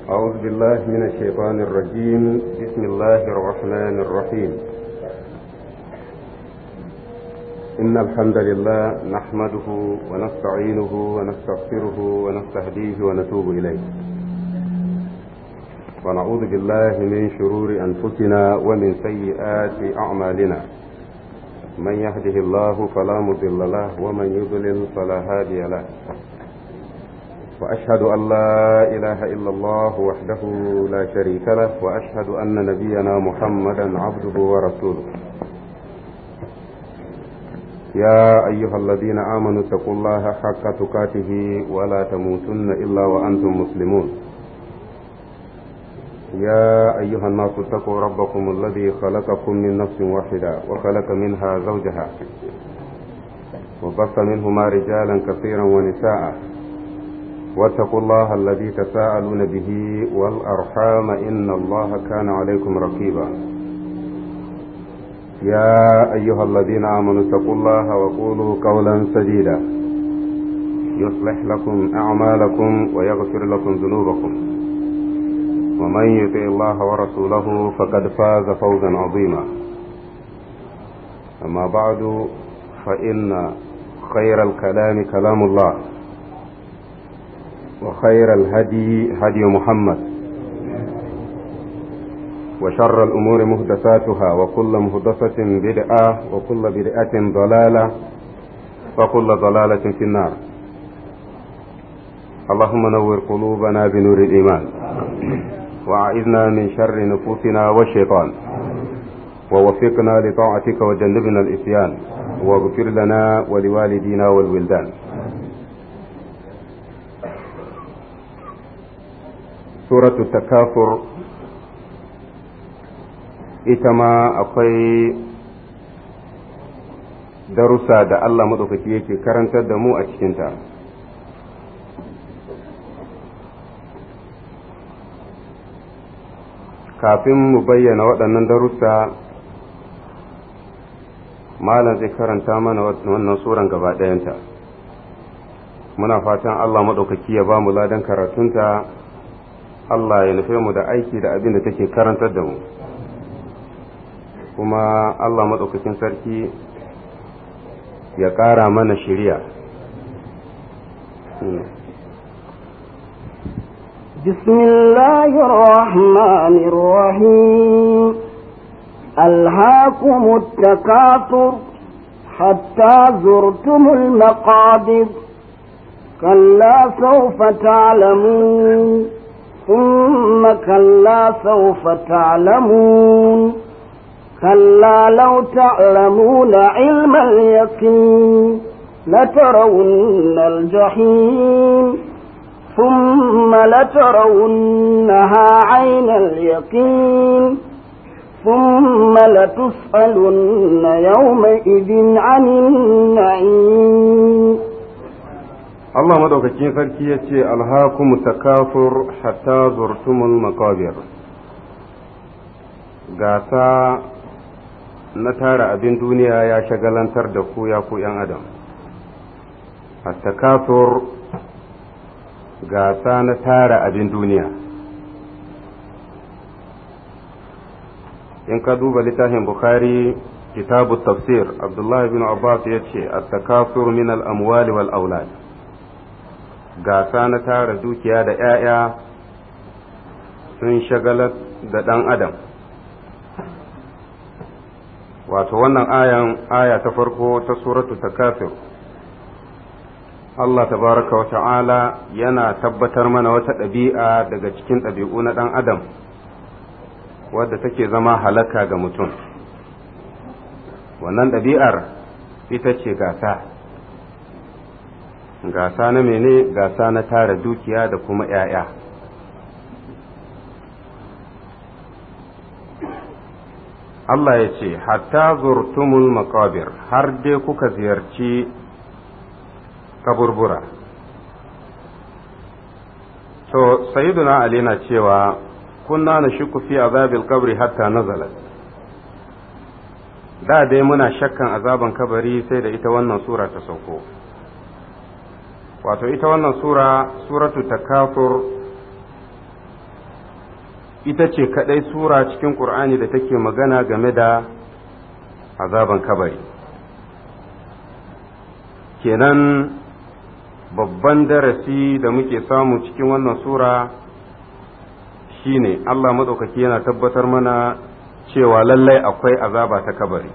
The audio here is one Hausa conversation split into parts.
أعوذ بالله من الشيطان الرجيم بسم الله الرحمن الرحيم إن الحمد لله نحمده ونستعينه ونستغفره ونستهديه ونتوب إليه ونعوذ بالله من شرور أنفسنا ومن سيئات أعمالنا من يهده الله فلا مضل له ومن يضلل فلا هادي له وأشهد أن لا إله إلا الله وحده لا شريك له وأشهد أن نبينا محمدا عبده ورسوله يا أيها الذين آمنوا اتقوا الله حق تقاته ولا تموتن إلا وأنتم مسلمون يا أيها الناس اتقوا ربكم الذي خلقكم من نفس واحدة وخلق منها زوجها وبث منهما رجالا كثيرا ونساء واتقوا الله الذي تساءلون به والأرحام إن الله كان عليكم رقيبا يا أيها الذين آمنوا اتقوا الله وقولوا قولا سديدا يصلح لكم أعمالكم ويغفر لكم ذنوبكم ومن يطع الله ورسوله فقد فاز فوزا عظيما أما بعد فإن خير الكلام كلام الله وخير الهدي هدي محمد وشر الأمور مهدساتها وكل مهدسة بدعة وكل بدعة ضلالة وكل ضلالة في النار اللهم نور قلوبنا بنور الإيمان وأعذنا من شر نفوسنا والشيطان ووفقنا لطاعتك وجنبنا الإسيان واغفر لنا ولوالدينا والولدان suratu takafur ita ma akwai darussa da Allah maɗaukaki yake karantar da mu a cikinta kafin mu bayyana waɗannan darussa malam zai karanta mana wannan suran gaba ɗayanta muna fatan Allah maɗaukaki ya ba mu ladan karatunta Allah ya nufe mu da aiki da abin da take karantar da mu kuma Allah maɗaukakin sarki ya ƙara mana shiriya بسم الله الرحمن الرحيم ألهاكم التكاثر حتى زرتم المقابر كلا سوف تعلمون ثم كلا سوف تعلمون كلا لو تعلمون علم اليقين لترون الجحيم ثم لترونها عين اليقين ثم لتسألن يومئذ عن النعيم Allah madaukakin sarki ya ce alhakum takafur hatta zurtumul makabir gasa na tara abin duniya ya shagalantar da ku ya ku ‘yan adam takafur gasa na tara abin duniya in ka duba littafin bukhari kitabu tafsir abdullahi bin abbas ya ce at-takasur min al-amwali wal aulad gasa na tara dukiya da ‘ya'ya sun shagalar da ɗan adam wato wannan ayan aya ta farko ta suratu takafir Allah tabaraka wa ta'ala yana tabbatar mana wata ɗabi'a daga cikin ɗabi'u na ɗan adam wadda take zama halaka ga mutum wannan ɗabi'ar ita ce gasa gasa na mene gasa na tara dukiya da kuma ‘ya'ya Allah ya ce hatta zurtumul makabir har dai kuka ziyarci kaburbura to sayyiduna ali na cewa kunna na shuku fi azabil kabri hatta nazalat da dai muna shakkan azaban kabari sai da ita wannan sura ta sauko wato ita wannan sura suratu takafur ita ce kadai sura cikin ƙur'ani da take magana game da azaban kabari kenan babban darasi da muke samu cikin wannan sura shine Allah maɗaukaki yana tabbatar mana cewa lallai akwai azaba ta kabari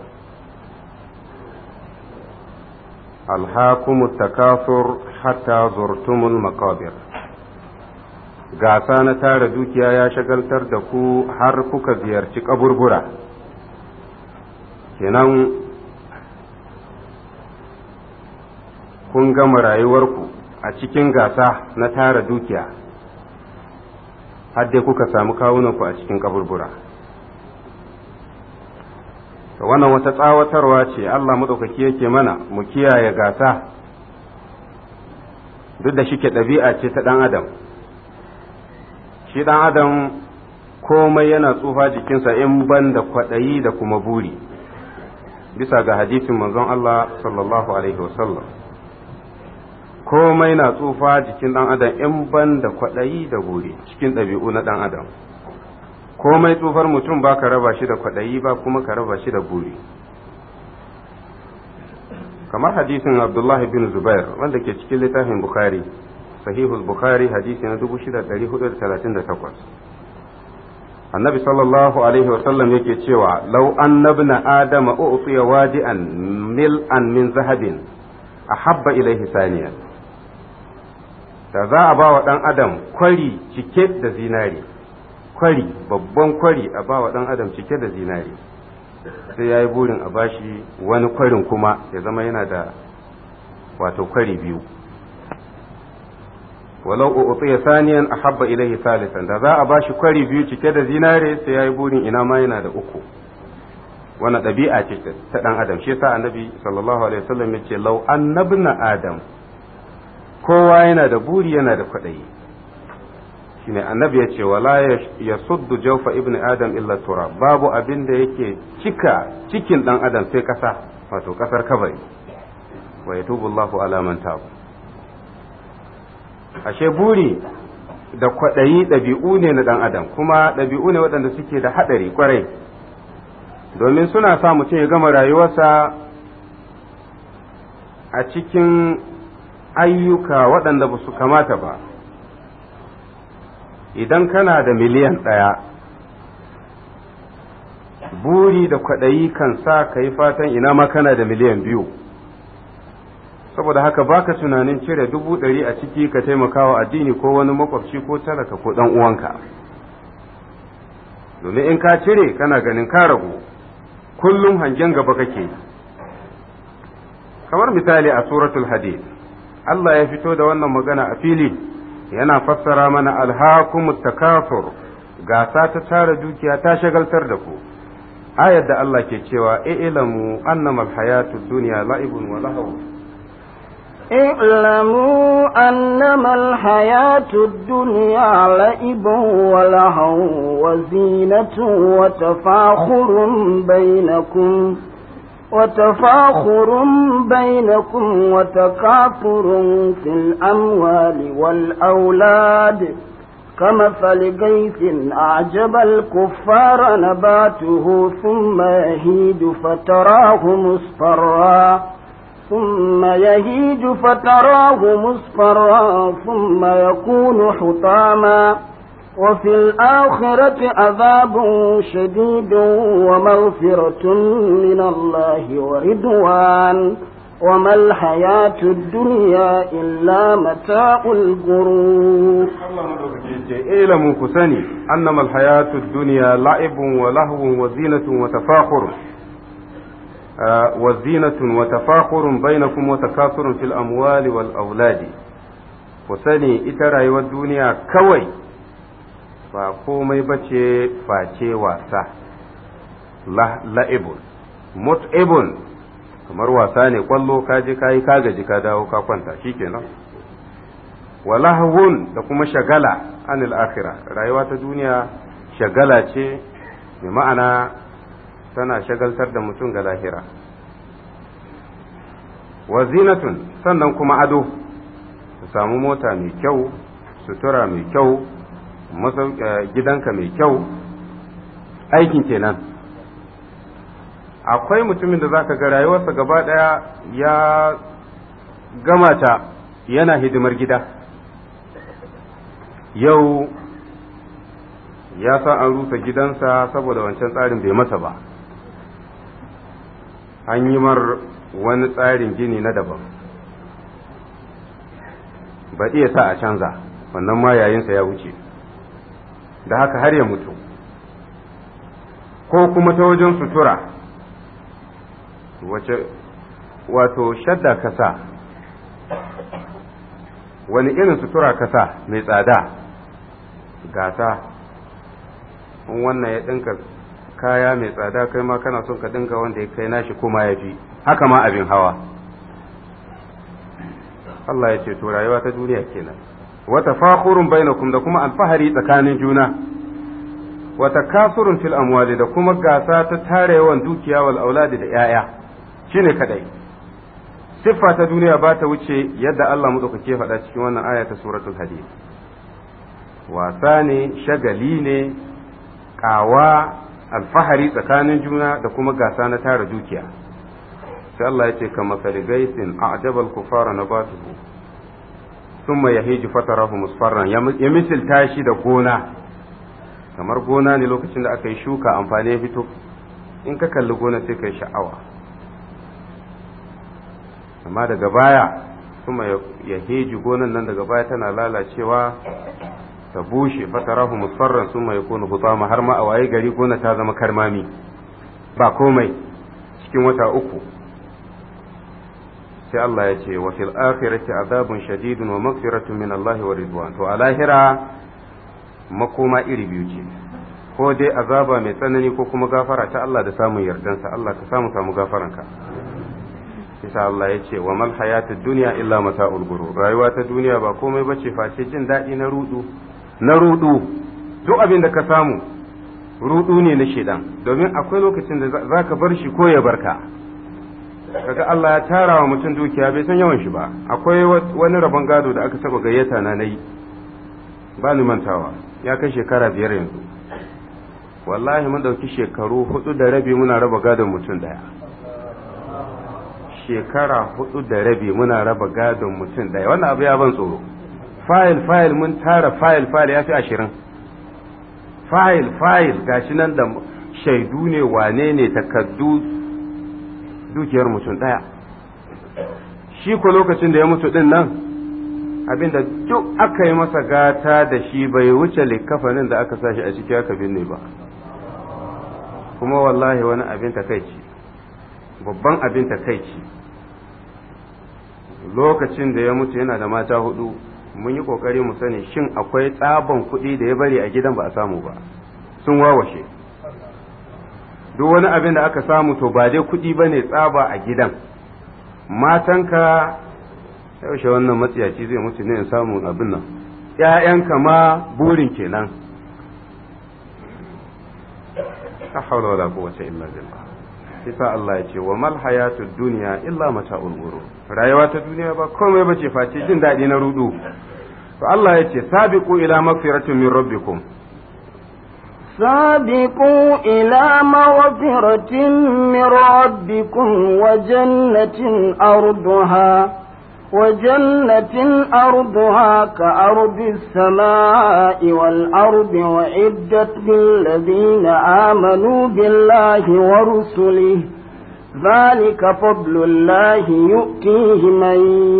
alhakumu takasur hatta zurtumul makabir gasa na tara dukiya ya shagaltar da ku har kuka ziyarci kaburbura kenan kun gama rayuwarku a cikin gasa na tara dukiya har dai kuka samu kawunanku a cikin kaburbura wannan wata tsawatarwa ce Allah maɗaukaki yake mana mu kiyaye gasa duk da shike ɗabi'a ce ta ɗan adam shi ɗan adam komai yana tsufa jikinsa in ban da kwaɗayi da kuma buri bisa ga hadisin manzon Allah sallallahu alaihi wasallam komai na tsufa jikin ɗan adam in ban da kwaɗayi da buri cikin ɗabi'u na ɗan adam komai tsufar mutum ba ka raba shi da kwaɗayi ba kuma ka raba shi da buri kamar hadisin abdullahi bin zubair wanda ke cikin littafin bukhari sahihul bukhari hadisi na 6438 annabi sallallahu alaihi wasallam yake cewa lau annabna adama u'tiya wadi'an mil'an min zahabin ahabba ilaihi saniya da za a ba wa ɗan adam kwari cike da zinari kwari babban kwari a ba wa ɗan adam cike da zinari sai ya yi burin a bashi wani kwarin kuma ya zama yana da wato kwari biyu walau u'tiya saniyan ahabba ilaihi salisan da za a bashi kwari biyu cike da zinare sai ya yi burin ina ma yana da uku wannan ɗabi'a ce ta ɗan adam shi yasa annabi sallallahu alaihi wasallam ya ce lau annabna adam kowa yana da buri yana da kwaɗayi shine annabi ya ce wala ya suddu jawfa ibn adam illa tura babu abin da yake cika cikin dan adam sai kasa wato kasar kabari wa yatubu Allahu ala man tabu ashe buri da kwaɗayi ɗabi'u ne na dan adam kuma ɗabi'u ne waɗanda suke da haɗari kwarai domin suna sa mutum ya gama rayuwarsa a cikin ayyuka waɗanda ba su kamata ba idan kana da miliyan ɗaya buri da kwaɗayi kan sa ka yi fatan ina ma kana da miliyan biyu saboda haka baka tunanin cire dubu ɗari a ciki ka taimakawa addini ko wani makwabci ko talaka ko ɗan uwanka domin in ka cire kana ganin ka ragu kullum hangen gaba kake kamar misali a suratul hadid Allah ya fito da wannan magana a fili yana fassara mana alhakumut takasur gasa ta tara dukiya ta shagaltar da ku ayar da Allah ke cewa ilamu annamal hayatud dunya la'ibun wa lahu اعلموا أنما الحياة الدنيا لعب ولهو وزينة وتفاخر بينكم وتفاخر بينكم وتكاثر في الأموال والأولاد كمثل غيث أعجب الكفار نباته ثم يهيج فتراه مصفرا ثم يهيج فتراه مصفرا ثم يكون حطاما وفي الآخرة عذاب شديد ومغفرة من الله ورضوان وما الحياة الدنيا إلا متاع الغرور اعلموا كسني أنما الحياة الدنيا لعب ولهو وزينة وتفاخر آه وزينة وتفاخر بينكم وتكاثر في الأموال والأولاد وسني إترى والدنيا كوي ba komai ba ce face wasa la'ibun mut'ibun kamar wasa ne kwallo ka je ka yi ka gaji ka dawo ka kwanta shikenan walahwun da kuma shagala anil akhirah rayuwa ta duniya shagala ce mai ma'ana tana shagaltar da mutum ga lahira wa zinatun sannan kuma ado su samu mota mai kyau sutura mai kyau gidanka mai kyau aikin kenan akwai mutumin da zaka ga rayuwarsa gaba ɗaya ya gama ta yana hidimar gida yau ya san an rusa gidansa saboda wancan tsarin bai masa ba an yi mar wani tsarin gini na daban ba iya sa a canza wannan ma yayinsa ya wuce da haka har ya mutu ko kuma ta wajen sutura wace wato shadda kasa wani irin sutura kasa mai tsada gasa in wannan ya ɗinka kaya mai tsada kai ma kana son ka ɗinka wanda ya kai nashi kuma ya fi haka ma abin hawa Allah ya ce to rayuwa ta duniya kenan wata fakhurun bainakum da kuma alfahari tsakanin juna wata kasurun fil amwali da kuma gasa ta tare yawan dukiya wal auladi da yaya shine kadai siffa ta duniya ba ta wuce yadda Allah madaukake faɗa cikin wannan aya ta suratul hadid wasa ne shagali ne kawa alfahari tsakanin juna da kuma gasa na tara dukiya sai Allah ya ce ka masali gaisin a ajabal kufara na batuhu summa ya hiji fatarahu musfarran ya misilta shi da gona kamar gona ne lokacin da aka yi shuka amfani ya fito in ka kalli gona sai ka yi sha'awa amma daga baya summa ya hiji gonan nan daga baya tana lalacewa ta bushe fatarahu musfarran summa ya kunu hutama har ma a waye gari gona ta zama karmami ba komai cikin wata uku sai Allah ya ce wa fil akhirati azabun shadidun wa maghfiratun min Allah wa ridwan to a lahira makoma iri biyu ce ko dai azaba mai tsanani ko kuma gafara ta Allah da samun yardansa Allah ka samu samu gafaranka isa Allah ya ce wa mal hayatud dunya illa mata'ul ghurur rayuwa ta duniya ba komai bace face jin daɗi na rudu na rudu duk abin da ka samu rudu ne na shedan domin akwai lokacin da zaka bar shi ko ya barka kaga Allah ya tara wa mutum dukiya bai san yawan shi ba akwai wani rabon gado da aka saba gayyata na nayi ba ni mantawa ya kai shekara biyar yanzu wallahi mun dauki shekaru hudu da rabi muna raba gadon mutum daya shekara hudu da rabi muna raba gadon mutum daya wannan abu ya ban tsoro fayil fayil mun tara fayil fayil ya fi ashirin fayil fayil gashi nan da shaidu ne wane ne takaddu dukiyar mutum ɗaya shi ko lokacin da ya mutu ɗin nan abinda duk aka yi masa gata da shi bai wuce likafanin da aka sashi a ciki aka binne ba kuma wallahi wani abin takaici babban abin takaici lokacin da ya mutu yana da mata hudu mun yi kokari mu sani shin akwai tsaban kuɗi da ya bari a gidan ba a samu ba sun wawashe duk wani abin da aka samu to ba dai kuɗi ba ne tsaba a gidan matanka yaushe wannan matsiyaci zai mutu ne samun abin nan ‘ya'yanka ma burin kenan ta haula wala quwwata illa billah isa Allah ya ce wa mal hayatud dunya illa mata'ul ghurur rayuwa ta duniya ba komai bace face jin daɗi na rudu to Allah ya ce sabiqu ila magfiratin min rabbikum سابقوا إلى مغفرة من ربكم وجنة أرضها وجنة أرضها كأرض السماء والأرض وعدت للذين آمنوا بالله ورسله ذلك فضل الله يؤتيه من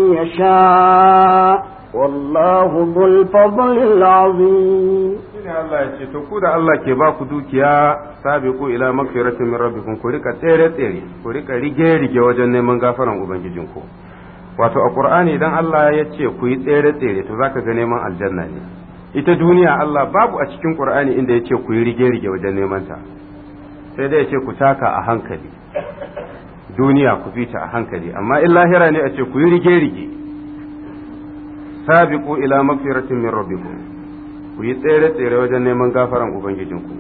يشاء والله ذو الفضل العظيم shine Allah ya ce to ku da Allah ke ba ku dukiya sabiqu ila magfiratin min rabbikum ku rika tsere tsere ku rika rige rige wajen neman gafaran ubangijinku wato a qur'ani idan Allah ya ce ku yi tsere tsere to zaka ga neman aljanna ne ita duniya Allah babu a cikin qur'ani inda ya ce ku yi rige rige wajen neman ta sai dai ya ce ku taka a hankali duniya ku bi ta a hankali amma in lahira ne a ce ku yi rige rige sabiqu ila magfiratin min rabbikum ku yi tsere-tsere wajen neman gafaran Ubangijinku,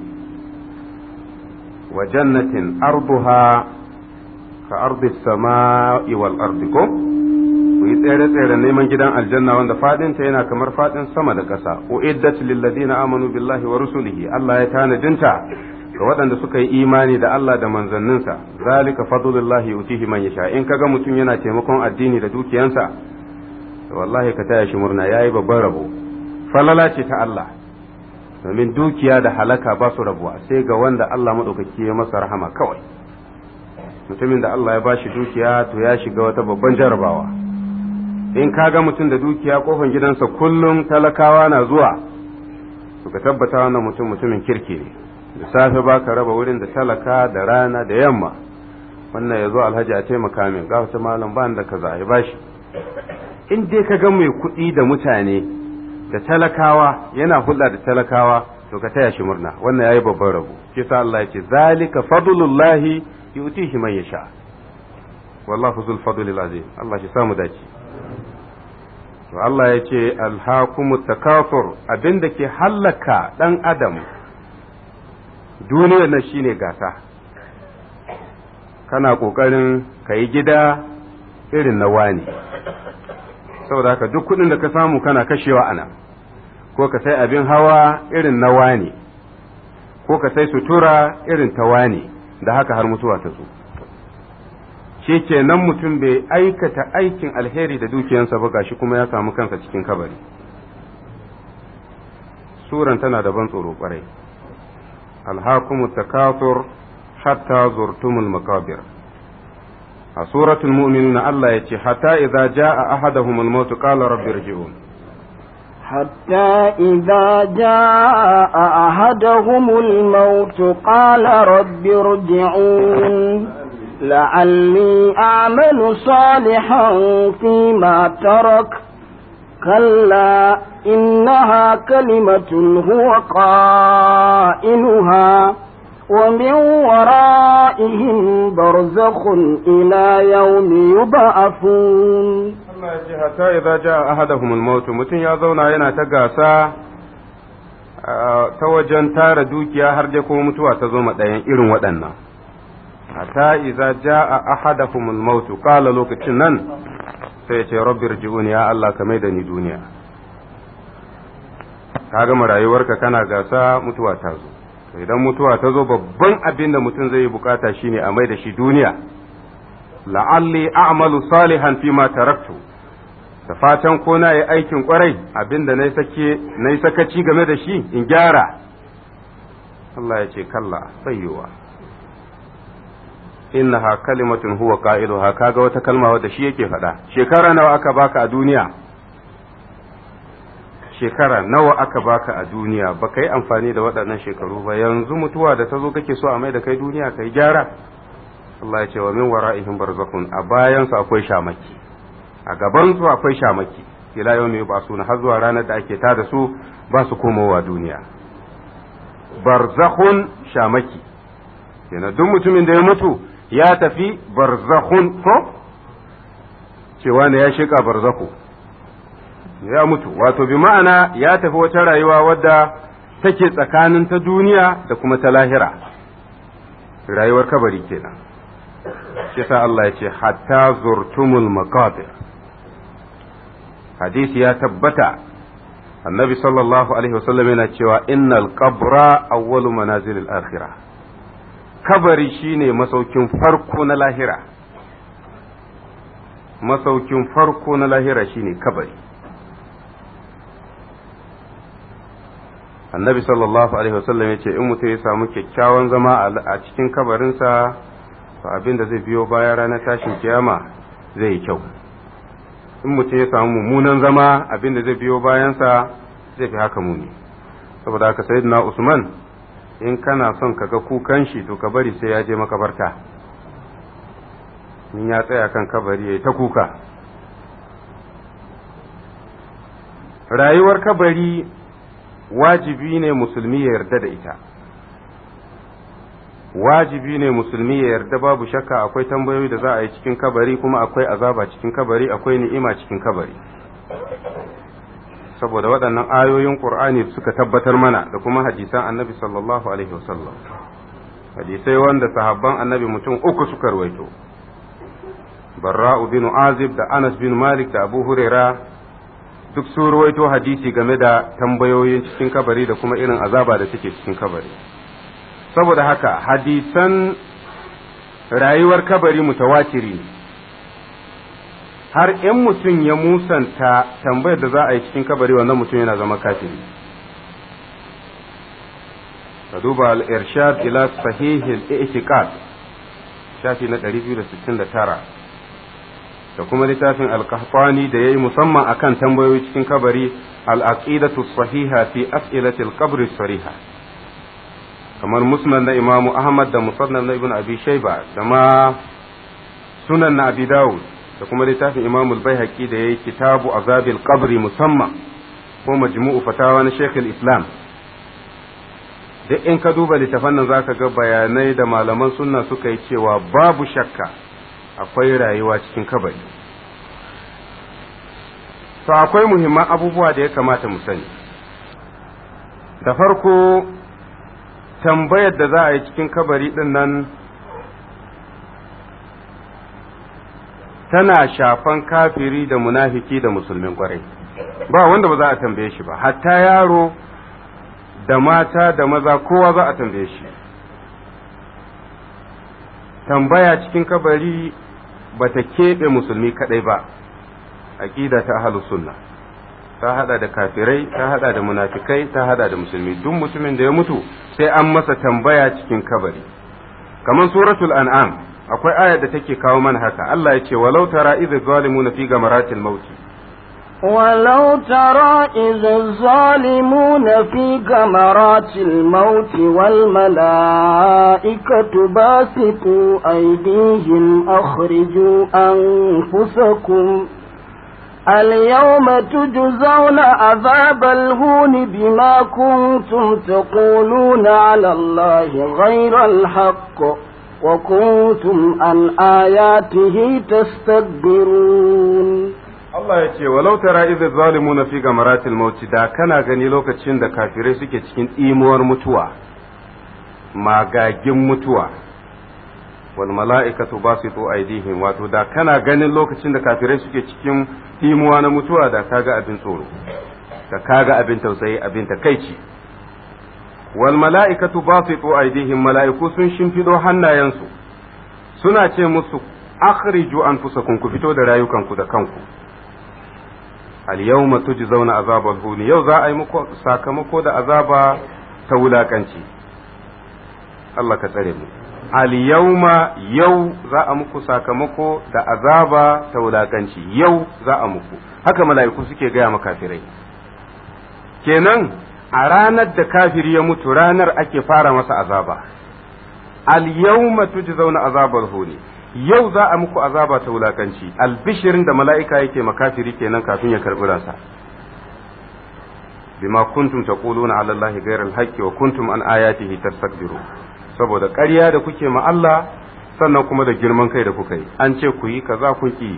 wa jannatin arduha ka ardi sama'i wal ardi ko? ku yi tsere-tsere neman gidan aljanna wanda fadinta yana kamar fadin sama da ƙasa uiddat lil ladina amanu billahi wa rusulihi Allah ya tanadinta ga waɗanda suka yi imani da Allah da manzanninsa zalika fadlullahi yutihi man yasha in kaga mutum yana taimakon addini da dukiyansa to wallahi ka taya shi murna yayi babban rabo falala ce ta Allah domin dukiya da halaka ba su rabuwa sai ga wanda Allah madaukaki ya masa rahama kawai mutumin da Allah ya bashi dukiya to ya shiga wata babban jarabawa in kaga mutum da dukiya kofan gidansa kullum talakawa na zuwa to ka tabbata wannan mutum mutumin kirki ne da safe ba ka raba wurin da talaka da rana da yamma wannan ya zo alhaji a taimaka min ga wata malam ba da kaza ya bashi in dai ka ga mai kuɗi da mutane da talakawa yana hulɗa da talakawa to ka taya shi murna wannan yayi babban rabo shi sa Allah ya ce zalika fadlullahi yu'tihi man yasha wallahu zul fadlil azim Allah shi samu dace to Allah ya ce alhaakumut takafur abinda ke hallaka dan adam duniyar nan shine gasa kana ƙoƙarin ka yi gida irin na wani saboda haka duk kuɗin da ka samu kana kashewa ana ko ka sai abin hawa irin na wani ko ka sai sutura irin ta wani da haka har mutuwa ta zo shi ke nan mutum bai aikata aikin alheri da dukiyansa ba gashi kuma ya samu kansa cikin kabari suran tana da ban tsoro kwarai alhakumu takathur hatta zurtumul makabir a suratul mu'minun Allah yace hatta idza jaa ahaduhumul maut qala rabbi irji'un حتى إذا جاء أحدهم الموت قال رب ارجعون لعلي أعمل صالحا فيما ترك كلا إنها كلمة هو قائلها ومن ورائهم برزخ إلى يوم يبعثون Allah ya ce hatta idza jaa ahaduhum al-maut mutum ya zauna yana ta gasa ta wajen tara dukiya har dai kuma mutuwa ta zo ma ɗayan irin waɗannan hatta idza jaa ahaduhum al-maut qala lokacin nan sai ya ce rabbi irji'uni ya Allah ka da ni duniya ka gama rayuwarka kana gasa mutuwa ta zo idan mutuwa ta zo babban abin da mutum zai yi bukata shine a mai da shi duniya la'alli a'malu salihan fi ma taraktu da fatan ko na yi aikin kwarai abin da na yi sakaci game da shi in gyara Allah ya ce kalla bayyowa innaha kalimatun huwa qailuha kaga wata kalma wadda shi yake faɗa shekara nawa aka baka a duniya shekara nawa aka baka a duniya ba ka yi amfani da waɗannan shekaru ba yanzu mutuwa da ta zo kake so a mai da kai duniya kai gyara Allah ya ce wa min wara'ihim barzakhun a bayan su akwai shamaki a gaban su akwai shamaki ila yau ne ba su har zuwa ranar da ake tada su ba su komowa duniya barzakhun shamaki yana duk mutumin da ya mutu ya tafi barzakhun ko cewa ne ya shika barzakhu ya mutu wato bi ma'ana ya tafi wata rayuwa wadda take tsakanin ta duniya da kuma ta lahira rayuwar kabari kenan shi sa Allah ya ce hatta zurtumul maqabir hadisi ya tabbata annabi sallallahu alaihi wasallam yana cewa innal qabra awwalu manazilil akhirah kabari shine masaukin farko na lahira masaukin farko na lahira shine kabari annabi sallallahu alaihi wasallam ya ce in mutum ya samu kyakkyawan zama a cikin kabarinsa to abin da zai biyo baya ranar tashin kiyama zai yi kyau in mutum ya samu mummunan zama abin da zai biyo bayansa zai fi haka muni saboda haka sayyidina usman in kana son ka ga kukan shi to ka bari sai ya je makabarta in ya tsaya kan kabari ya ta kuka rayuwar kabari wajibi ne musulmi ya yarda da ita wajibi ne musulmi ya yarda babu shakka akwai tambayoyi da za a yi cikin kabari kuma akwai azaba cikin kabari akwai ni'ima cikin kabari saboda waɗannan ayoyin ƙur'ani suka tabbatar mana da kuma hadisan annabi sallallahu alaihi wasallam hadisai wanda sahabban annabi mutum uku suka rawaito barra'u bin azib da anas bin malik da abu huraira duk sun ruwaito hadisi game da tambayoyin cikin kabari da kuma irin azaba da take cikin kabari saboda haka hadisan rayuwar kabari mutawatiri ne har in mutum ya musanta tambayar da za a yi cikin kabari wannan mutum yana zama kafiri ka duba al-irshad ila sahihil i'tiqad shafi na 269 da kuma littafin al-qahtani da yayi musamman akan tambayoyi cikin kabari al-aqidatu sahiha fi as'ilati al-qabr sariha kamar musnad na imamu ahmad da musannad na ibn abi shayba da ma sunan na abi dawud da kuma littafin imamu al-baihaqi da yayi kitabu azabil qabri musamman ko majmu'u fatawa na shaykh al-islam duk in ka duba littafan nan zaka ga bayanai da malaman sunna suka yi cewa babu shakka akwai rayuwa cikin kabari to akwai muhimman abubuwa da ya kamata mu sani da farko tambayar da za a yi cikin kabari din nan tana shafan kafiri da munafiki da musulmin kwarai ba wanda ba za a tambaye shi ba hatta yaro da mata da maza kowa za a tambaye shi tambaya cikin kabari ba ta keɓe musulmi kaɗai ba aƙida ta ahlus sunna ta hada da kafirai ta hada da munafikai ta hada da musulmi duk mutumin da ya mutu sai an masa tambaya cikin kabari kamar suratul an'am akwai ayar da take kawo mana haka Allah ya ce walau tara idh zalimuna fi gamaratil mauti ولو ترى إذ الظالمون في غمرات الموت والملائكة باسطوا أيديهم أخرجوا أنفسكم اليوم تجزون عذاب الهون بما كنتم تقولون على الله غير الحق وكنتم عن آياته تستكبرون Allah ya ce walau tara idh zalimuna fi gamaratil maut da kana gani lokacin da kafirai suke cikin imuwar mutuwa magagin mutuwa wal mala'ikatu basitu aydihim wato da kana ganin lokacin da kafirai suke cikin imuwa na mutuwa da kaga abin tsoro da kaga abin tausayi abin takaici wal mala'ikatu basitu aydihim mala'iku sun shimfido hannayensu suna ce musu akhriju anfusakum ku fito da rayukanku da kanku al-yawma tujzauna azabal huni yau za a yi muku sakamako da azaba ta wulakanci Allah ka tsare mu al-yawma yau za a muku sakamako da azaba ta wulakanci yau za a muku haka mala'iku suke gaya ma kafirai kenan a ranar da kafiri ya mutu ranar ake fara masa azaba al-yawma tujzauna azabal huni yau za a muku azaba ta wulakanci albishirin da mala'ika yake makafiri kenan kafin ya karɓi ransa bima kuntum taquluna ala allahi ghayra alhaqqi wa kuntum an ayatihi tastakbiru saboda ƙarya da kuke ma Allah sannan kuma da girman kai da kuka yi an ce ku yi kaza kun ki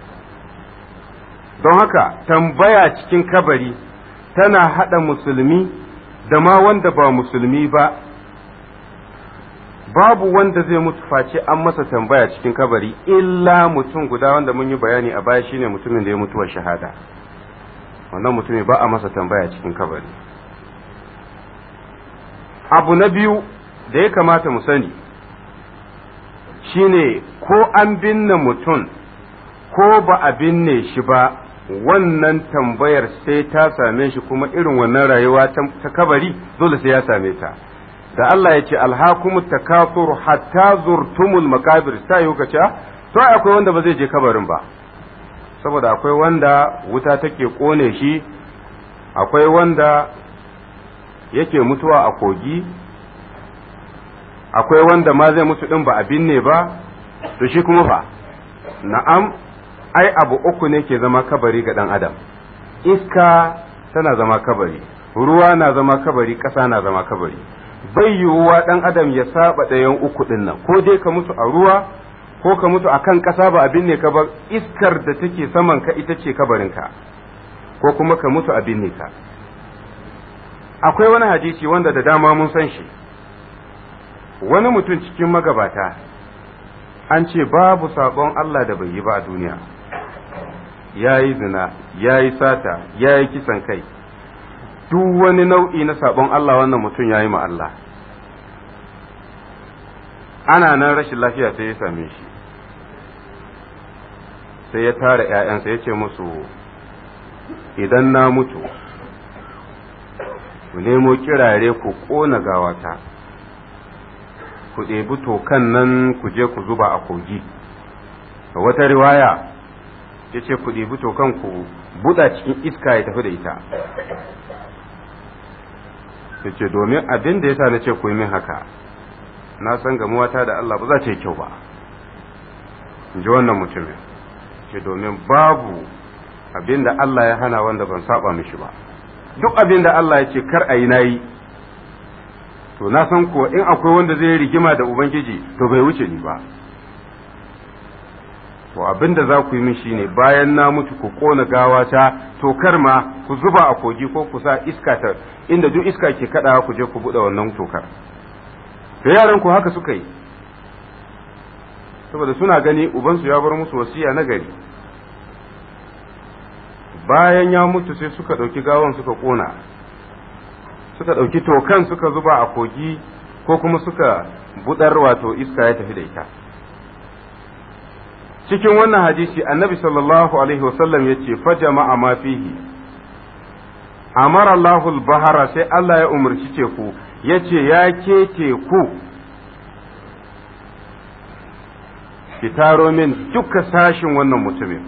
don haka tambaya cikin kabari tana hada musulmi da ma wanda ba musulmi ba babu wanda zai mutu face an masa tambaya cikin kabari illa mutum guda wanda mun yi bayani a baya shine mutumin da ya mutuwa shahada wannan mutumin ba a masa tambaya cikin kabari abu na biyu da ya kamata mu sani shine ko an binne mutum ko ba a binne shi ba wannan tambayar sai ta same shi kuma irin wannan rayuwa ta kabari dole sai ya same ta da Allah ya ce alhakumu takasur hatta zurtumul makabir ta yi kace to akwai wanda ba zai je kabarin ba saboda akwai wanda wuta take kone shi akwai wanda yake mutuwa a kogi akwai wanda ma zai mutu din ba a binne ba to shi kuma fa na'am ai abu uku ne ke zama kabari ga dan adam iska tana zama kabari ruwa na zama kabari ƙasa na zama kabari bai yiwuwa ɗan adam ya saba ɗayan uku ɗin nan ko dai ka mutu a ruwa ko ka mutu a kan ƙasa ba abin ne ka ba iskar da take saman ka ita ce kabarinka ko kuma ka mutu abin ne ka akwai wani hadisi wanda da dama mun san shi wani mutum cikin magabata an ce babu sabon Allah da bai yi ba a duniya ya yi zina ya yi sata ya yi kisan kai duk wani nau'i na sabon Allah wannan mutum ya yi ma Allah ana nan rashin lafiya sai ya same shi sai ya tara ‘ya'yansa ya ce musu idan na mutu ku nemo kirare ku ƙona gawata ku ɗebi tokan nan ku je ku zuba a kogi a wata riwaya ya ce ku ɗebi tokan ku buɗa cikin iska ya tafi da ita ya ce domin abin da ya sa na ce ku yi min haka na san gamuwata da Allah ba za ta yi kyau ba in ji wannan mutumin ce domin babu abin da Allah ya hana wanda ban saba mishi ba duk abin da Allah ya ce kar a yi na yi to na san kuwa in akwai wanda zai rigima da Ubangiji to bai wuce ni ba to abin da za ku yi min shine bayan na mutu ku kona gawata to kar ma ku zuba a kogi ko ku sa iska ta inda duk iska ke kaɗawa ku je ku buɗe wannan tokar da yaran ku haka suka yi saboda suna gani ubansu ya bar musu wasiya na gari bayan ya mutu sai suka ɗauki gawan suka ƙona suka ɗauki tokan suka zuba a kogi ko kuma suka budar wato iska ya tafi da ita cikin wannan hadisi annabi sallallahu alaihi wasallam ya ce fa jama'a ma fihi amara Allahul bahara sai Allah ya umarci teku ya ce ya ke teku ki taro min duka sashin wannan mutumin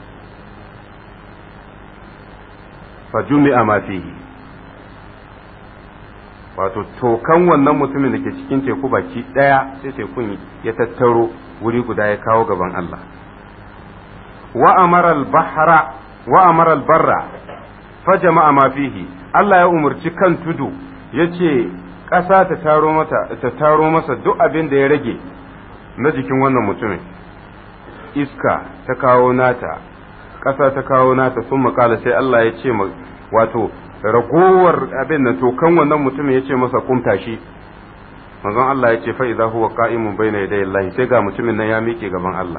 fa jumi'a ma fihi wato tokan wannan mutumin da ke cikin teku baki daya sai tekun ya tattaro wuri guda ya kawo gaban Allah wa amara al-bahra wa amara al-barra fa jama'a ma fihi Allah ya umarci kan tudu yace ƙasa ta taro mata ta taro masa duk abin da ya rage na jikin wannan mutumin iska ta kawo nata ƙasa ta kawo nata sun makala sai Allah ya ce wato ragowar abin nan to kan wannan mutumin ya ce masa kumta shi manzon Allah ya ce fa idza huwa qa'imun bayna yaday Allah sai ga mutumin nan ya miƙe gaban Allah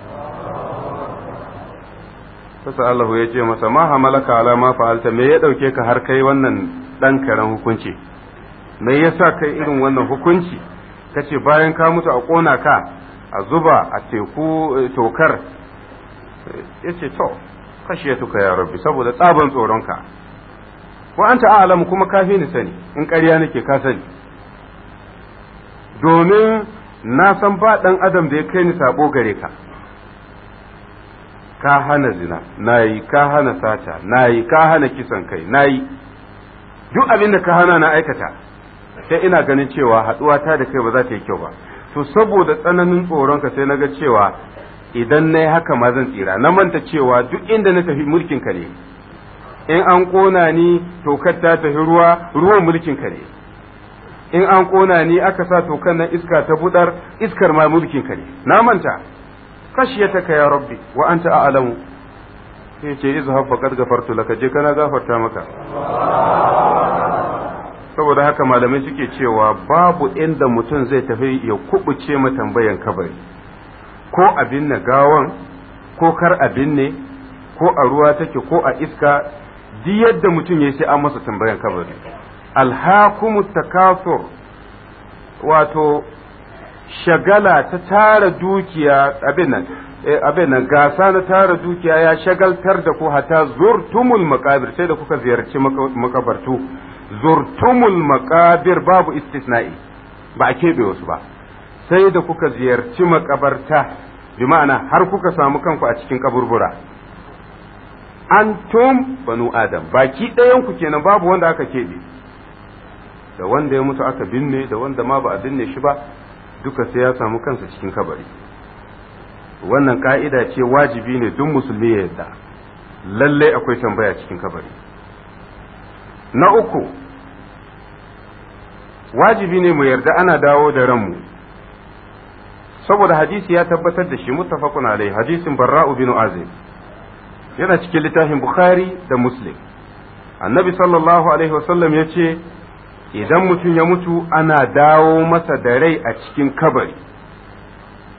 Sasa Allah ya ce masa ma hamalaka ala ma fa'alta me ya dauke ka har kai wannan dan karen hukunci me yasa kai irin wannan hukunci kace bayan ka mutu a kona ka a zuba a teku tokar yace to khashiyatuka ya rabbi saboda tsaban tsoronka wa anta a'lamu kuma kafi ni sani in ƙarya nake ka sani domin na san ba ɗan adam da ya kai ni sabo gare ka ka hana zina nayi ka hana sata nayi ka hana kisan kai nayi duk abin da ka hana na aikata sai ina ganin cewa haɗuwa ta da kai ba za ta yi kyau ba to saboda tsananin tsoronka sai na ga cewa idan na yi haka ma zan tsira na manta cewa duk inda na tafi mulkin ka ne in an ƙona ni tokar ta tafi ruwa ruwan mulkin ka ne in an ƙona ni aka sa tokan nan iska ta budar iskar ma mulkin ka ne na manta kashiyataka ya rabbi wa anta a'lamu sai ce izhab faqad gafartu laka je kana gafarta maka saboda haka malamai suke cewa babu inda mutum zai tafi ya kubuce ma tambayan kabari ko abin na gawan ko kar abin ne ko a ruwa take ko a iska duk yadda mutum ya sai an masa tambayan kabari alhakumu takasur wato shagala ta tara dukiya abin nan abin nan gasa na tara dukiya ya shagaltar da ku hata zurtumul makabir sai da kuka ziyarci makabartu zurtumul makabir babu istisna'i ba a keɓe wasu ba sai da kuka ziyarci makabarta bi ma'ana har kuka samu kanku a cikin kaburbura antum banu adam baki ɗayan ku kenan babu wanda aka keɓe da wanda ya mutu aka binne da wanda ma ba a binne shi ba duka sai ya samu kansa cikin kabari wannan ka'ida ce wajibi ne duk musulmi ya yadda lallai akwai tambaya cikin kabari na uku wajibi ne mu yarda ana dawo da ranmu saboda hadisi ya tabbatar da shi muttafaqun alai hadisin barra'u bin azib yana cikin littafin bukhari da muslim annabi sallallahu alaihi wasallam ya ce idan mutum ya mutu ana dawo masa da rai a cikin kabari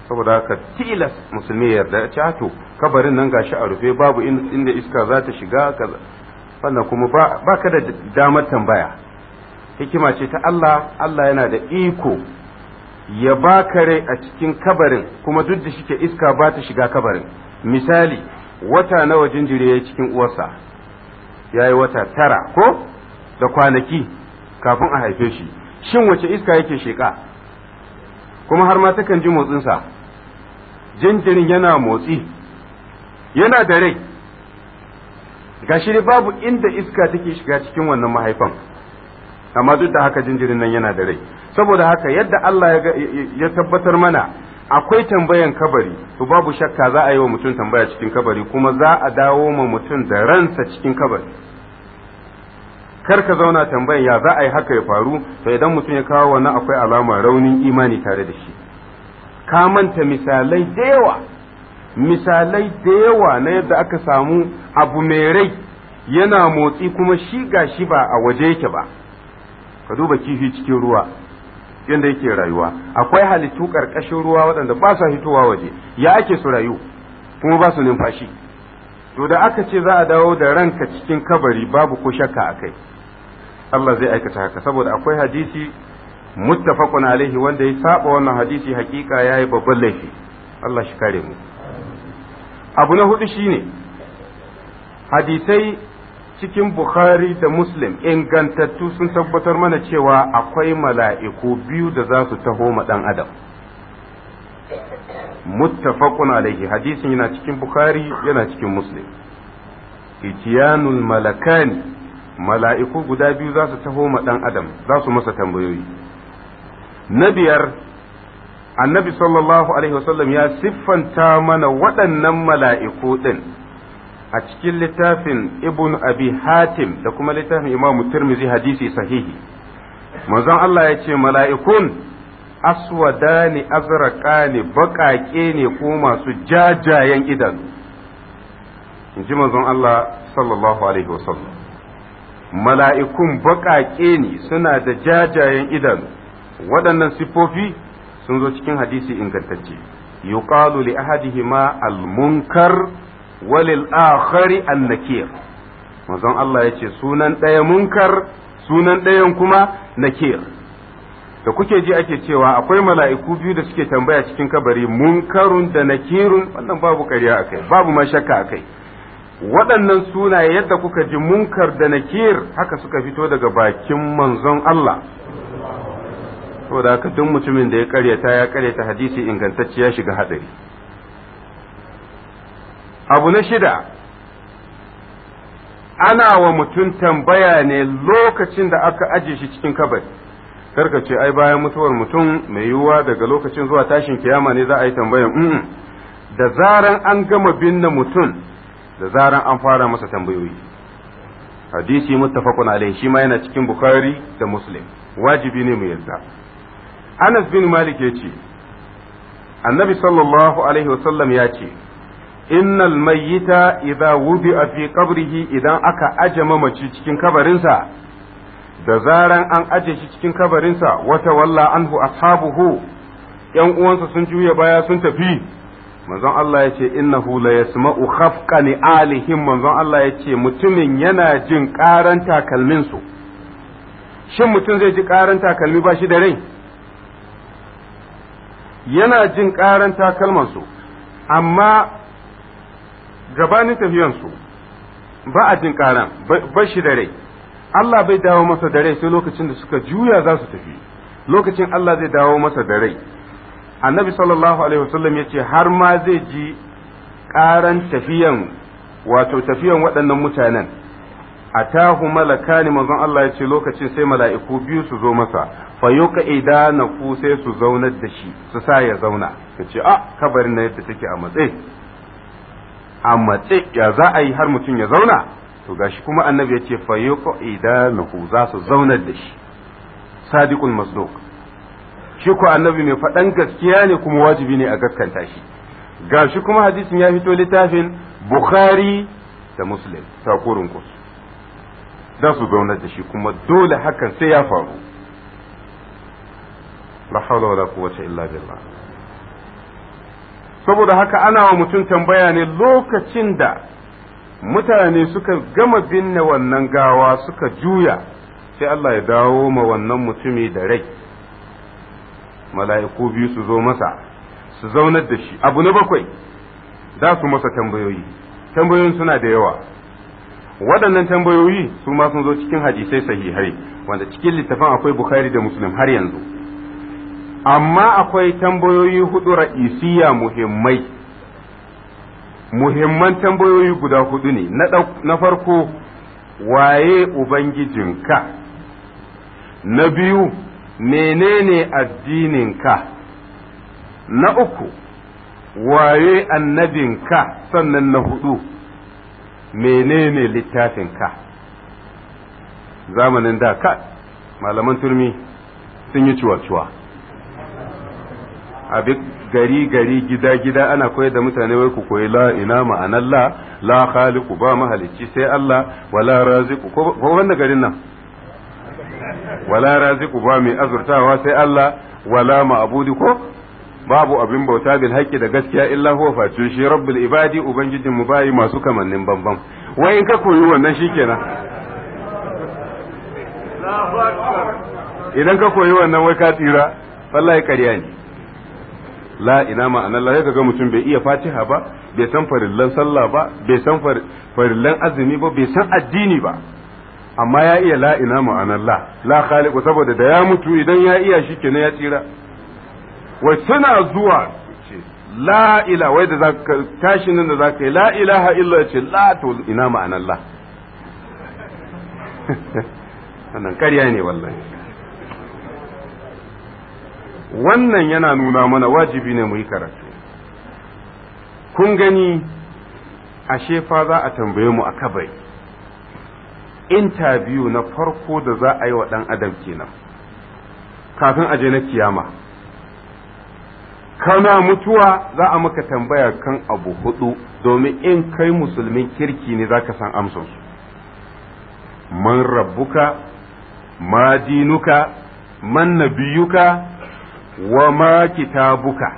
saboda haka tilas musulmi ya yarda ya to kabarin nan gashi a rufe babu inda iska za ta shiga wannan kuma ba ka da damar tambaya hikima ce ta Allah Allah yana da iko ya baka rai a cikin kabarin kuma duk da shike iska ba ta shiga kabarin misali wata nawa jinjiri ya cikin uwarsa ya yi wata tara ko da kwanaki kafin a haife shi shin wace iska yake sheƙa kuma har ma takan ji motsinsa jinjirin yana motsi yana da rai gashi dai babu inda iska take shiga cikin wannan mahaifan amma duk da haka jinjirin nan yana da rai saboda haka yadda Allah ya tabbatar mana akwai tambayan kabari to babu shakka za a yi wa mutum tambaya cikin kabari kuma za a dawo ma mutum da ransa cikin kabari kar ka zauna tambayan ya za a yi haka ya faru to idan mutum ya kawo wannan akwai alama raunin imani tare da shi ka manta misalai da yawa misalai da yawa na yadda aka samu abu mai rai yana motsi kuma shi ga shi ba a waje yake ba ka duba kifi cikin ruwa yadda yake rayuwa akwai halittu ƙarƙashin ruwa waɗanda ba sa hitowa waje ya ake su rayu kuma ba su numfashi to da aka ce za a dawo da ranka cikin kabari babu ko shakka a kai Allah zai aikata haka saboda akwai hadisi muttafaqun alaihi wanda ya saba wannan hadisi hakika yayi babban laifi Allah shi kare mu abu na hudu shine hadisai cikin Bukhari da Muslim ingantattu sun tabbatar mana cewa akwai mala'iku biyu da za su taho ma ɗan adam. Muttafaqun alaihi hadisin yana cikin Bukhari yana cikin Muslim. Itiyanul malakani mala'iku guda biyu za su taho ma ɗan adam za su masa tambayoyi. Na biyar annabi sallallahu alaihi wasallam ya siffanta mana waɗannan mala'iku ɗin. a cikin littafin ibn abi hatim da kuma littafin imamu tirmizi hadisi sahihi manzon Allah ya ce mala'ikun aswadani azraqani baƙaƙe ne ko masu jajayen idanu in ji manzon Allah sallallahu alaihi wasallam mala'ikun baƙaƙe ne suna da jajayen idanu waɗannan siffofi sun zo cikin hadisi ingantacce yuqalu li ahadihima al-munkar walil akhari annakir manzon Allah ya ce sunan ɗaya munkar sunan ɗayan kuma nakir da kuke ji ake cewa akwai mala'iku biyu da suke tambaya cikin kabari munkarun da nakirun wannan babu ƙarya akai babu ma shakka akai waɗannan sunaye yadda kuka ji munkar da nakir haka suka fito daga bakin manzon Allah saboda haka duk mutumin da ya karyata ya karyata hadisi ingantacce ya shiga hadari abu na shida ana wa mutum tambaya ne lokacin da aka aje shi cikin kabari karka ce ai bayan mutuwar mutum mai yiwuwa daga lokacin zuwa tashin kiyama ne za a yi tambayan mm da zaran an gama binne mutum da zaran an fara masa tambayoyi hadisi muttafaqun alaihi shi ma yana cikin bukhari da muslim wajibi ne mu yarda anas bin malik ya ce annabi sallallahu alaihi wasallam ya ce innal mayyita idza wudi'a fi qabrihi idan aka aje mamaci cikin kabarinsa da zaran an aje shi cikin kabarinsa wata walla anhu ashabuhu yan uwansa sun juya baya sun tafi manzon Allah ya ce innahu la yasma'u khafqani alihim manzon Allah ya ce mutumin yana jin karan takalmin su shin mutum zai ji karan takalmi ba shi da rai yana jin karan takalman su amma gabanin tafiyansu ba a jin karan ba shi da rai Allah bai dawo masa da rai sai lokacin da suka juya za su tafi lokacin Allah zai dawo masa da rai annabi sallallahu alaihi wasallam ya ce har ma zai ji karan tafiyan wato tafiyan waɗannan mutanen a tahu malakani manzon Allah ya ce lokacin sai mala'iku biyu su zo masa fa yuka idana ku sai su zaunar da shi su sa ya zauna ya ce a kabarin na yadda take a matsayi a matse ya za a yi har mutum ya zauna to gashi kuma annabi ya ce fayyuko idanuhu za su zaunar da shi sadiqul masduq shi ko annabi mai faɗan gaskiya ne kuma wajibi ne a gaskanta shi gashi kuma hadisin ya fito littafin bukhari da muslim takurin kus za su zaunar da shi kuma dole hakan sai ya faru la hawla wala quwwata illa billah saboda haka ana wa mutum tambaya ne lokacin da mutane suka gama binne wannan gawa suka juya sai Allah ya dawo ma wannan mutumi da rai mala'iku biyu su zo masa su zaunar da shi abu na bakwai za su masa tambayoyi tambayoyin suna da yawa waɗannan tambayoyi su ma sun zo cikin hadisai sahihai wanda cikin littafin akwai bukhari da muslim har yanzu amma akwai tambayoyi hudu ra'isiya muhimmai muhimman tambayoyi guda hudu ne na farko waye ubangijinka na biyu menene addininka na uku waye annabinka sannan na hudu menene littafinka zamanin da ka malaman turmi sun yi ciwa-ciwa a gari gari gida gida ana koyar da mutane wai ku koyi la ina ma'anar la la khaliqu ba mahalicci sai Allah wala raziqu ko wanda garin nan wala raziqu ba mai azurtawa sai Allah wala ma'budi ko babu abin bauta bil haqqi da gaskiya illa huwa face shi rabbul ibadi ubangijin mu bayi masu kamannin bambam wai in ka koyi wannan shikenan idan ka koyi wannan wai ka tsira wallahi ƙarya ne la ina ma'anar la ga mutum bai iya fatiha ba bai san farillan sallah ba bai san farillan azumi ba bai san addini ba amma ya iya la ina ma'anar la la khaliqu saboda da ya mutu idan ya iya shi kenan ya tsira wai suna zuwa ce la ila wai da zaka tashi nan da zaka yi la ilaha illa ce la to ina ma'anar la wannan ƙarya ne wallahi wannan yana nuna mana wajibi ne mu yi karatu kun gani ashe fa za a tambaye mu a kabari interview na farko da za a yi wa ɗan adam kenan kafin aje na kiyama kana mutuwa za a maka tambaya kan abu hudu domin in kai musulmin kirki ne za ka san amsansu man rabbuka ma dinuka man nabiyuka wa ma kitabuka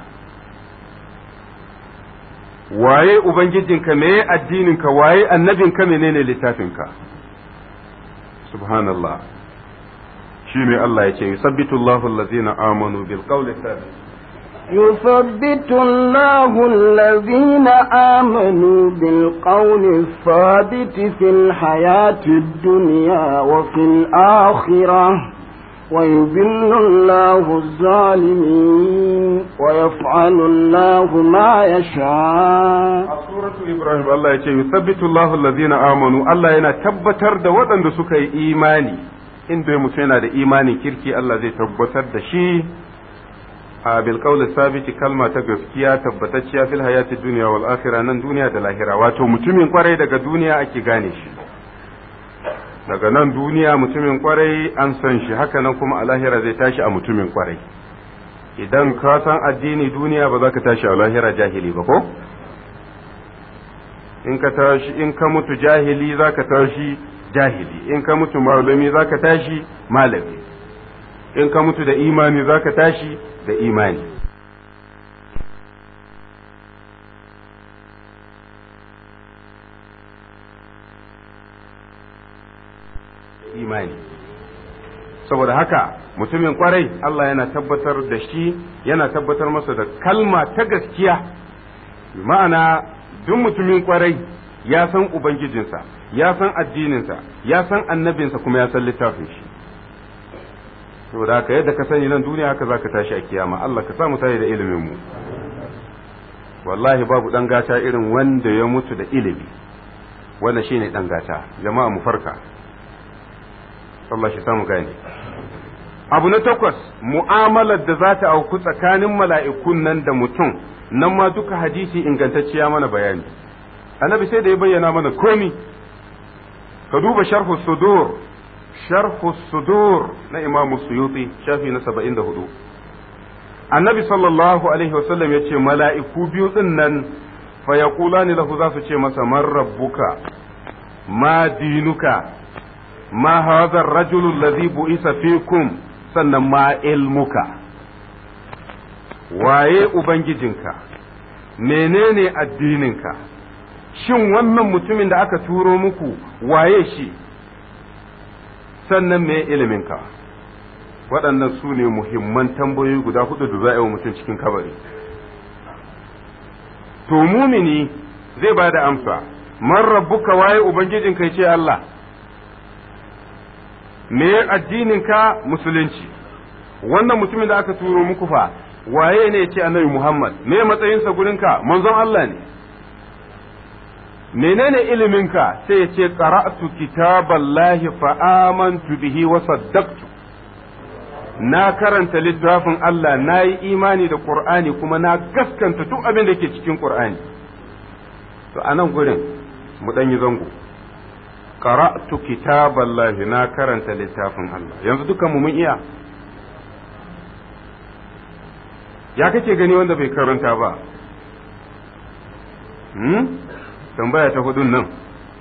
waye ubangijinka me addininka waye annabinka menene littafinka subhanallah shine Allah ya ce yusabbitu Allahu allazina amanu bil qawli thabit يثبت الله الذين آمنوا بالقول الثابت في الحياة الدنيا وفي الآخرة ويذل الله الظالمين ويفعل الله ما يشاء سورة إبراهيم الله يقول يثبت الله الذين آمنوا الله ينا تبتر دا ودن سكي إيماني إن دي متنا دا إيماني كيركي الله زي تبتر دا شي بالقول الثابت كلمة تغسكيا تبتتشيا في الحياة الدنيا والآخرة نن دنيا دا لاهرة واتو متمين قرأي دا دنيا أكي غاني شي daga nan duniya mutumin kwarai an san shi haka nan kuma a lahira zai tashi a mutumin kwarai idan ka san addini duniya ba za ka tashi a lahira jahili ba ko in ka tashi in ka mutu jahili za ka tashi jahili in ka mutu malami za ka tashi malami in ka mutu da imani za ka tashi da imani imani saboda haka mutumin kwarai Allah yana tabbatar da shi yana tabbatar masa da kalma ta gaskiya ma'ana duk mutumin kwarai ya san ubangijinsa ya san addininsa ya san annabinsa kuma ya san littafin shi saboda haka yadda ka sani nan duniya haka zaka tashi a kiyama Allah ka samu tayi da ilimin mu wallahi babu dan gata irin wanda ya mutu da ilimi wannan shine dan gata jama'a mu farka Allah shi samu gane abu na takwas mu'amalar da za ta auku tsakanin mala'ikun nan da mutum nan ma duka hadisi ingantacciya mana bayani annabi sai da ya bayyana mana komi ka duba sharhu sudur sharhu sudur na imamu suyuti shafi na saba'in da hudu annabi sallallahu alaihi wasallam ya ce mala'iku biyu din nan fa yaqulani lahu za su ce masa man rabbuka ma dinuka ma hadha ar-rajulu alladhi bu'isa fikum sannan ma ilmuka waye ubangijinka menene addininka shin wannan mutumin da aka turo muku waye shi sannan me iliminka waɗannan su ne muhimman tambayoyi guda hudu da za a yi wa mutum cikin kabari to mumini zai ba da amsa man rabbuka waye ubangijin kai ce Allah me addininka musulunci wannan mutumin da aka turo muku fa waye ne ce annabi Muhammad me matsayinsa gurinka manzon Allah ne menene iliminka sai ya ce qara'tu kitaballahi fa amantu bihi wa saddaqtu na karanta littafin Allah na yi imani da Qur'ani kuma na gaskanta duk abin da ke cikin Qur'ani to a nan gurin mu ɗan yi zango qara'tu kitaballahi na karanta littafin Allah yanzu dukan mu mun iya ya kake gani wanda bai karanta ba hmm? tambaya ta hudun nan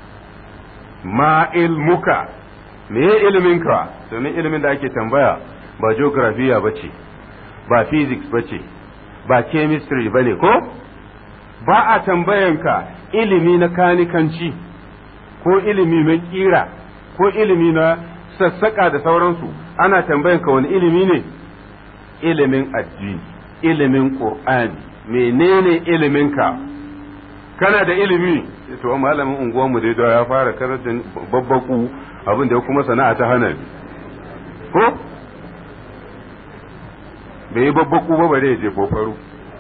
ma ilmuka me iliminka domin ilimin da ake tambaya ba geografiya ba ce ba physics ba ce ba chemistry ba ne ko ba a tambayanka ilimi na kanikanci ko ilimi na kira ko ilimi na sassaka da sauransu ana tambayanka wani ilimi ne ilimin addini ilimin qur'ani menene iliminka kana da ilimi to malamin unguwanmu dai da ya fara karanta babbaku abin da ya kuma sana'a ta hana ko bai yi babbaku ba bare ya je fofaro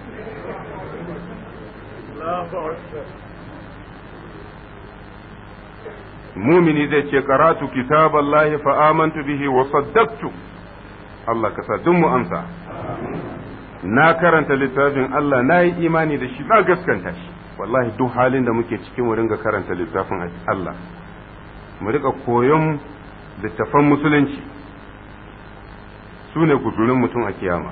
mumini zai ce karatu kitaballahi fa amantu bihi wa saddaqtu Allah ka sa duk mu amsa na karanta littafin Allah na yi imani da shi na gaskanta shi wallahi duk halin da muke cikin mu ringa karanta littafin Allah mu rika koyon littafan musulunci su ne guzurin mutum a kiyama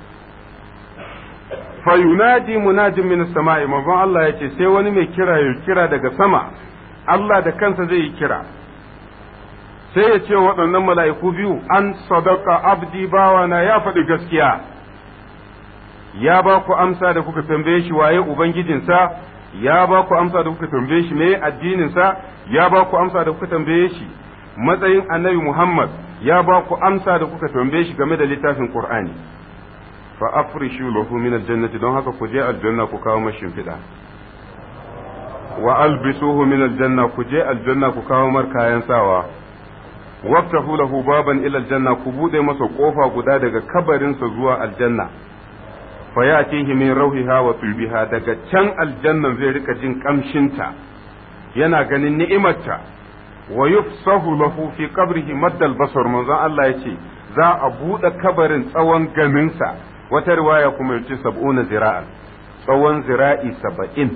fa yunadi munadin min sama'i manzon Allah ya ce sai wani mai kira ya kira daga sama Allah da kansa zai yi kira sai ya ce waɗannan mala'iku biyu an sadaka abdi bawana ya faɗi gaskiya ya ba ku amsa da kuka tambaye shi waye ubangijinsa ya ba ku amsa da kuka tambaye shi me addininsa ya ba ku amsa da kuka tambaye shi matsayin annabi Muhammad ya ba ku amsa da kuka tambaye shi game da littafin Qur'ani fa afrishu lahu min aljannati don haka ku je aljanna ku kawo mashi shimfiɗa wa albisuhu min aljanna ku je aljanna ku kawo mar kayan sawa waftahu lahu baban ila aljanna ku bude masa kofa guda daga kabarinsa zuwa aljanna fa yatihi min rauhiha wa tulbiha daga can aljannan zai rika jin kamshinta yana ganin ni'imarta wa yufsahu lahu fi qabrihi maddal basar manzon Allah yace za a bude kabarin tsawon ganinsa wata riwaya kuma yace sab'una zira'an tsawon zira'i saba'in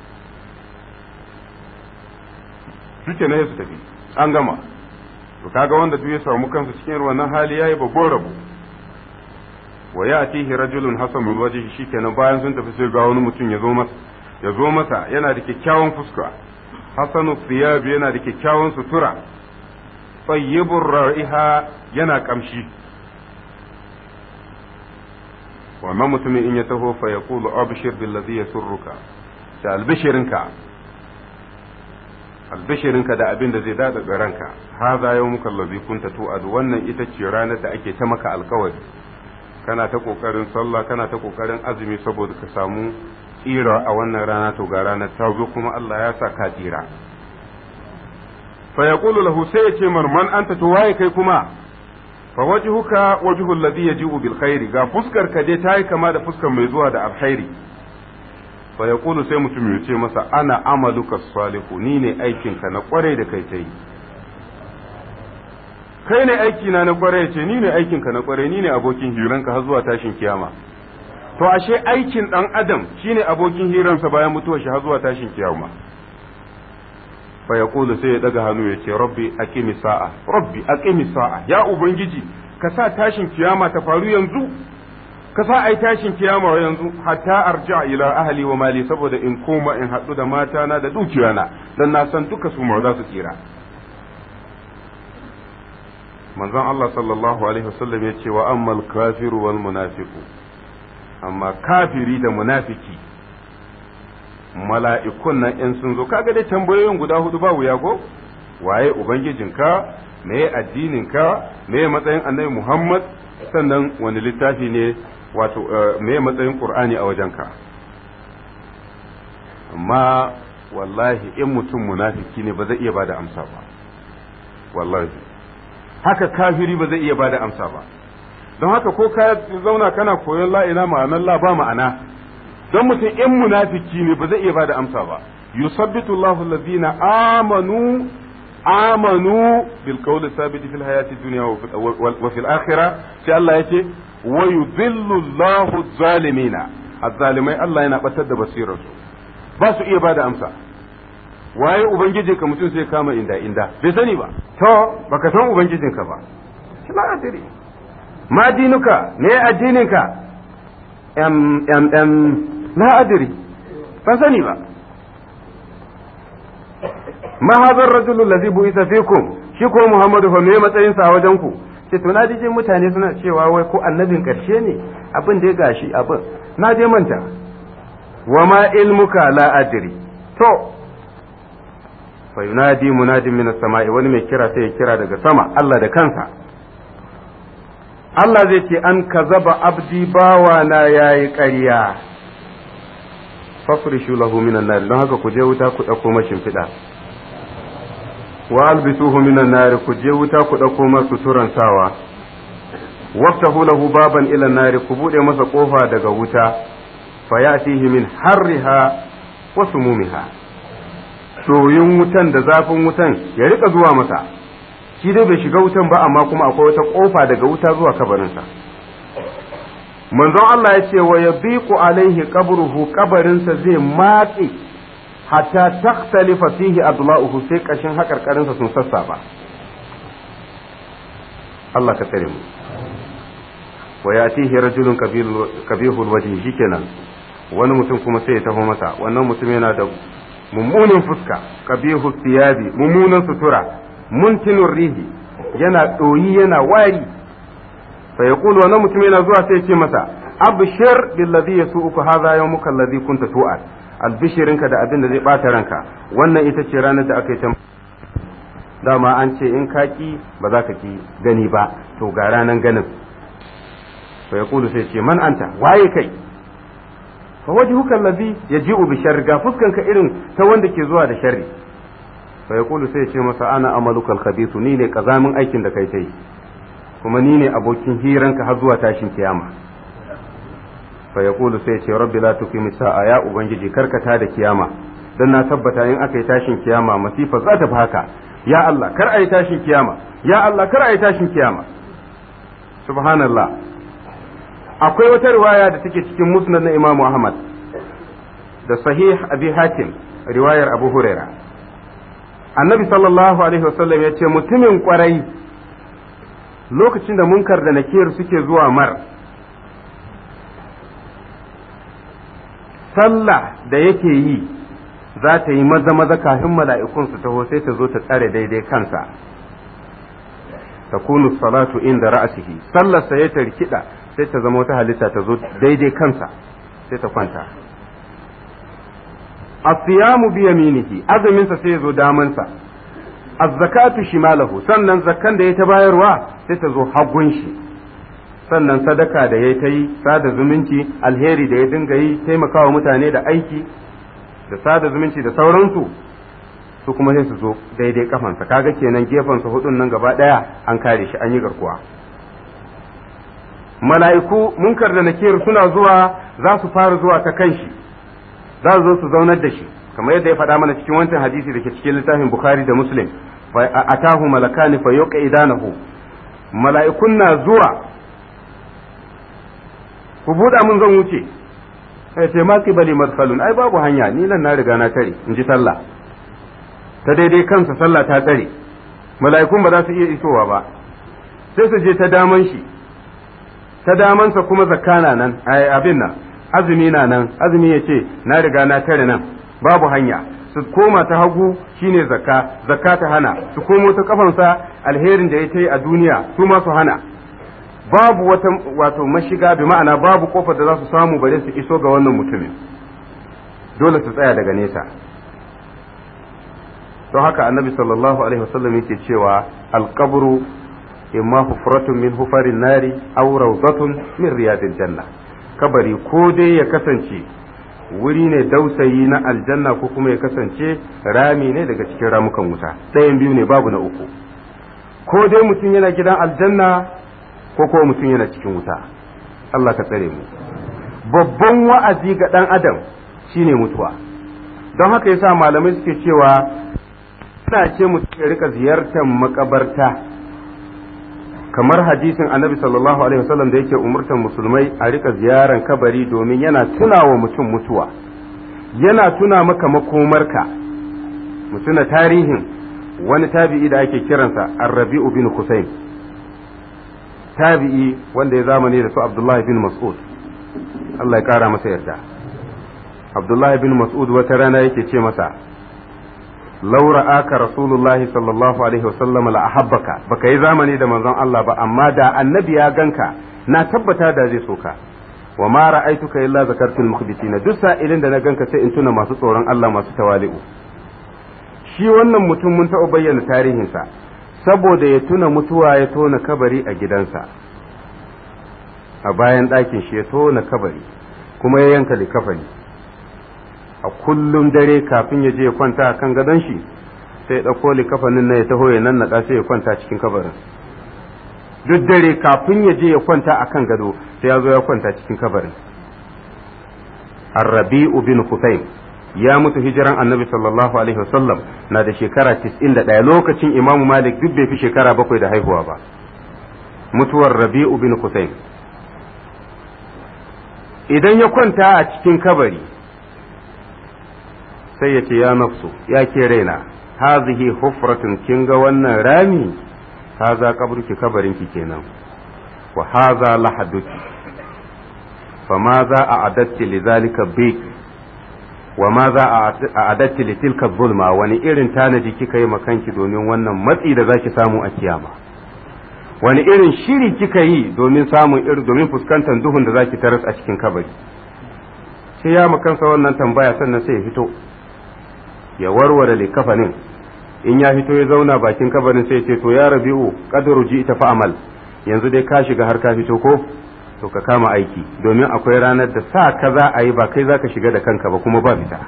suke na su tafi an gama to kaga wanda duk ya samu kansa cikin wannan hali yayi babban rabo wa ya'tihi rajulun hasanul wajhi shikenan bayan sun tafi sai ga wani mutum ya zo masa ya zo masa yana da kyakkyawan fuska hasanu thiyab yana da kyakkyawan sutura tayyibur ra'iha yana kamshi wannan mutumin in ya taho fa yaqulu abshir billazi yasurruka da albishirinka albishirinka da abin da zai dada ranka haza yawmuka allazi kunta tu'adu wannan ita ce ranar da ake ta maka alkawari kana ta kokarin sallah kana ta kokarin azumi saboda ka samu tsira a wannan rana to ga ranar ta zo kuma Allah ya sa ka tsira fa yaqulu lahu sai ya ce man anta to waye kai kuma fa wajhuka wajhu alladhi yaji'u bil khairi ga fuskar ka dai tayi kama da fuskar mai zuwa da alkhairi fa yaqulu sai mutum ya ce masa ana amaluka salihu ni ne aikin ka na kware da kai tai kai ne aiki na na kware ce ni ne aikin ka na kware ni ne abokin hiranka har zuwa tashin kiyama to ashe aikin dan adam shine abokin hiransa bayan mutuwar shi har zuwa tashin kiyama fa yaqulu sai ya daga hannu ya ce rabbi aqimi sa'a rabbi aqimi sa'a ya ubangiji ka sa tashin kiyama ta faru yanzu ka sa ai tashin kiyama yanzu hatta arja ila ahli wa mali saboda in koma in haɗu da matana da dukiyana dan na san duka su ma za su tsira manzon Allah sallallahu alaihi wasallam ya ce wa ammal kafiru wal munafiqu amma kafiri da munafiki mala'ikun nan in sun zo kaga dai tambayoyin guda hudu ba wuya ko waye ubangijinka me addininka me matsayin annabi Muhammad sannan wani littafi ne wato me matsayin Qur'ani a wajenka amma wallahi in mutum munafiki ne ba zai iya bada amsa ba wallahi haka kafiri ba zai iya bada amsa ba don haka ko ka zauna kana koyon la ila ma'anar la ba ma'ana don mutum in munafiki ne ba zai iya bada amsa ba yusabbitu Allahu allazina amanu amanu bil qawli thabiti fil hayati dunya wa fil akhirah sai Allah yace wa yudhillu Allahu zalimina azzalimai Allah yana batar da basirarsu ba su iya bada amsa waye ubangijinka mutum sai kama inda inda bai sani ba to baka san ubangijinka ba shi la adiri ma dinuka ne addininka em em em la adiri ban sani ba ma hadha ar-rajul alladhi bu'itha fikum shi ko Muhammadu fa me matsayin sa a wajen ku ce to na je mutane suna cewa wai ko annabin karshe ne abin da ya gashi abin na je manta wa ma ilmuka la adri to fa yunadi munadin min as-sama'i wani mai kira sai ya kira daga sama Allah da kansa Allah zai ce an kazaba abdi bawa na yayi ƙarya fafrishu lahu minan nar don haka ku je wuta ku dauko mashin fida wa albisuhu minan nar ku je wuta ku dauko masa suturan sawa waftahu lahu baban ila nar ku bude masa kofa daga wuta fayatihi min harriha wa sumumiha soyin wutan da zafin wutan ya rika zuwa masa shi dai bai shiga wutan ba amma kuma akwai wata kofa daga wuta zuwa kabarinsa manzon Allah ya ce wa yabiqu alaihi qabruhu kabarinsa zai matse hatta takhtalifa fihi adla'uhu sai kashin hakarkarinsa sun sassaba Allah ka tsare mu wa yatihi rajulun kabihul wajhi shikenan wani mutum kuma sai ya taho masa wannan mutum yana da mummunan fuska kabihu siyabi mummunan sutura muntinur rihi yana ɗoyi yana wari fa yaqulu wannan mutum yana zuwa sai ya ce masa abshir billadhi yasu'uka hadha yawmuka alladhi kunta tu'ad albishirinka da abin da zai bata ranka wannan ita ce ranar da aka yi ta dama an ce in ka ki ba za ka ki gani ba to ga ranan ganin fa yaqulu sai ce man anta waye kai fa wajhuka allazi yaji'u bi sharri ga fuskanka irin ta wanda ke zuwa da sharri fa yaqulu sai ce masa ana amalukal khabithu ni ne kazamin aikin da kai tai kuma ni ne abokin hiranka har zuwa tashin kiyama fa yaqulu sai ce rabbi la tuqimi sa'a ya ubangiji karkata da kiyama dan na tabbata in aka yi tashin kiyama masifa za ta fi haka ya Allah kar a yi tashin kiyama ya Allah kar a yi tashin kiyama subhanallah akwai wata riwaya da take cikin musnad na Imam Ahmad da sahih Abi Hatim riwayar Abu Huraira annabi sallallahu alaihi wasallam ya ce mutumin kwarai lokacin da munkar da nakir suke zuwa mar sallah da yake yi za ta yi maza maza kafin mala'ikun su taho sai ta zo ta tsare daidai kansa takunu salatu inda ra'asihi sallar sa ya tarkida sai ta zama wata halitta ta zo daidai kansa sai ta kwanta asiyamu bi yaminihi azumin sa sai ya zo daman sa az-zakatu shimalahu sannan zakkan da ya ta bayarwa sai ta zo hagun shi sannan sadaka da ya ta yi sada zumunci alheri da ya dinga yi taimakawa mutane da aiki da sada zumunci da sauransu su kuma sai su zo daidai kafansa kaga kenan gefensa hudun nan gaba daya an kare shi an yi garkuwa mala'iku munkar da nakir suna zuwa za su fara zuwa ta kan shi za su zo su zaunar da shi kamar yadda ya faɗa mana cikin wancan hadisi da ke cikin littafin bukhari da muslim fa atahu malakani fa yuqa idanahu mala'ikun na zuwa ku buɗa mun zan wuce sai ce ma bali madkhalun ai babu hanya ni nan na riga na tare in ji sallah ta daidai kansa sallah ta tsare mala'ikun ba za su iya isowa ba sai su je ta daman shi ta damansa kuma zakana nan abin nan azumi na nan azumi ya ce na riga na tare nan babu hanya su koma ta hagu shine zakka zakka ta hana su komo ta kafansa alherin da ya ta yi a duniya su ma su hana babu wata wato mashiga bi ma'ana babu kofar da za su samu bare su iso ga wannan mutumin dole su tsaya daga nesa don haka annabi sallallahu alaihi wasallam yake cewa alqabru imma hufratun min hufarin nari aw rawdatun min riyadil janna kabari ko dai ya kasance wuri ne dausayi na aljanna ko kuma ya kasance rami ne daga cikin ramukan wuta ɗayan biyu ne babu na uku ko dai mutum yana gidan aljanna ko kuma mutum yana cikin wuta Allah ka tsare mu babban wa'azi ga ɗan adam shine mutuwa don haka yasa malamai suke cewa ina ce mutum ya rika ziyartar makabarta kamar hadisin annabi sallallahu alaihi wasallam da yake umurtar musulmai a rika ziyaran kabari domin yana tuna wa mutum mutuwa yana tuna maka makomarka mutuna tarihin wani tabi'i da ake kiransa arrabi'u bin husayn tabi'i wanda ya zamani da su abdullahi bin mas'ud Allah ya kara masa yarda abdullahi bin mas'ud wata rana yake ce masa laura aka rasulullahi sallallahu alaihi wasallam la ahabbaka baka yi zamani da manzon Allah ba amma da annabi ya ganka na tabbata da zai soka wa ma ra'aituka illa zakartul mukhbitina duk sa'ilin da na ganka sai in tuna masu tsoron Allah masu tawali'u shi wannan mutum mun taɓa bayyana tarihinsa saboda ya tuna mutuwa ya tona kabari a gidansa a bayan ɗakin shi ya tona kabari kuma ya yanka likafani a kullum dare kafin ya je ya kwanta a kan gadon shi sai ya ɗauko likafanin na ya taho ya nan naɗa sai ya kwanta cikin kabarin duk dare kafin ya je ya kwanta a kan gado sai ya zo ya kwanta cikin kabarin arrabi'u bin husayn ya mutu hijiran annabi sallallahu alaihi wasallam na da shekara 91 lokacin imamu malik duk bai fi shekara bakwai da haihuwa ba mutuwar rabi'u bin husayn idan ya kwanta a cikin kabari sai ya ce ya nafsu ya ke raina hazihi hufratun kin ga wannan rami haza kaburki kabarinki kenan wa haza lahaduki fama za a adatti lidhalika biki wa ma za a adatti litilka zulma wani irin tanaji kika yi makanki domin wannan matsi da zaki samu a kiyama wani irin shiri kika yi domin samun irin domin fuskantar duhun da zaki taras a cikin kabari sai ya makansa wannan tambaya sannan sai ya fito ya warware likafanin in ya fito ya zauna bakin kabarin sai ya ce to ya rabi'u qadru ji ita fa'amal yanzu dai ka shiga har ka fito ko to ka kama aiki domin akwai ranar da sa ka za a yi ba kai za ka shiga da kanka ba kuma ba fita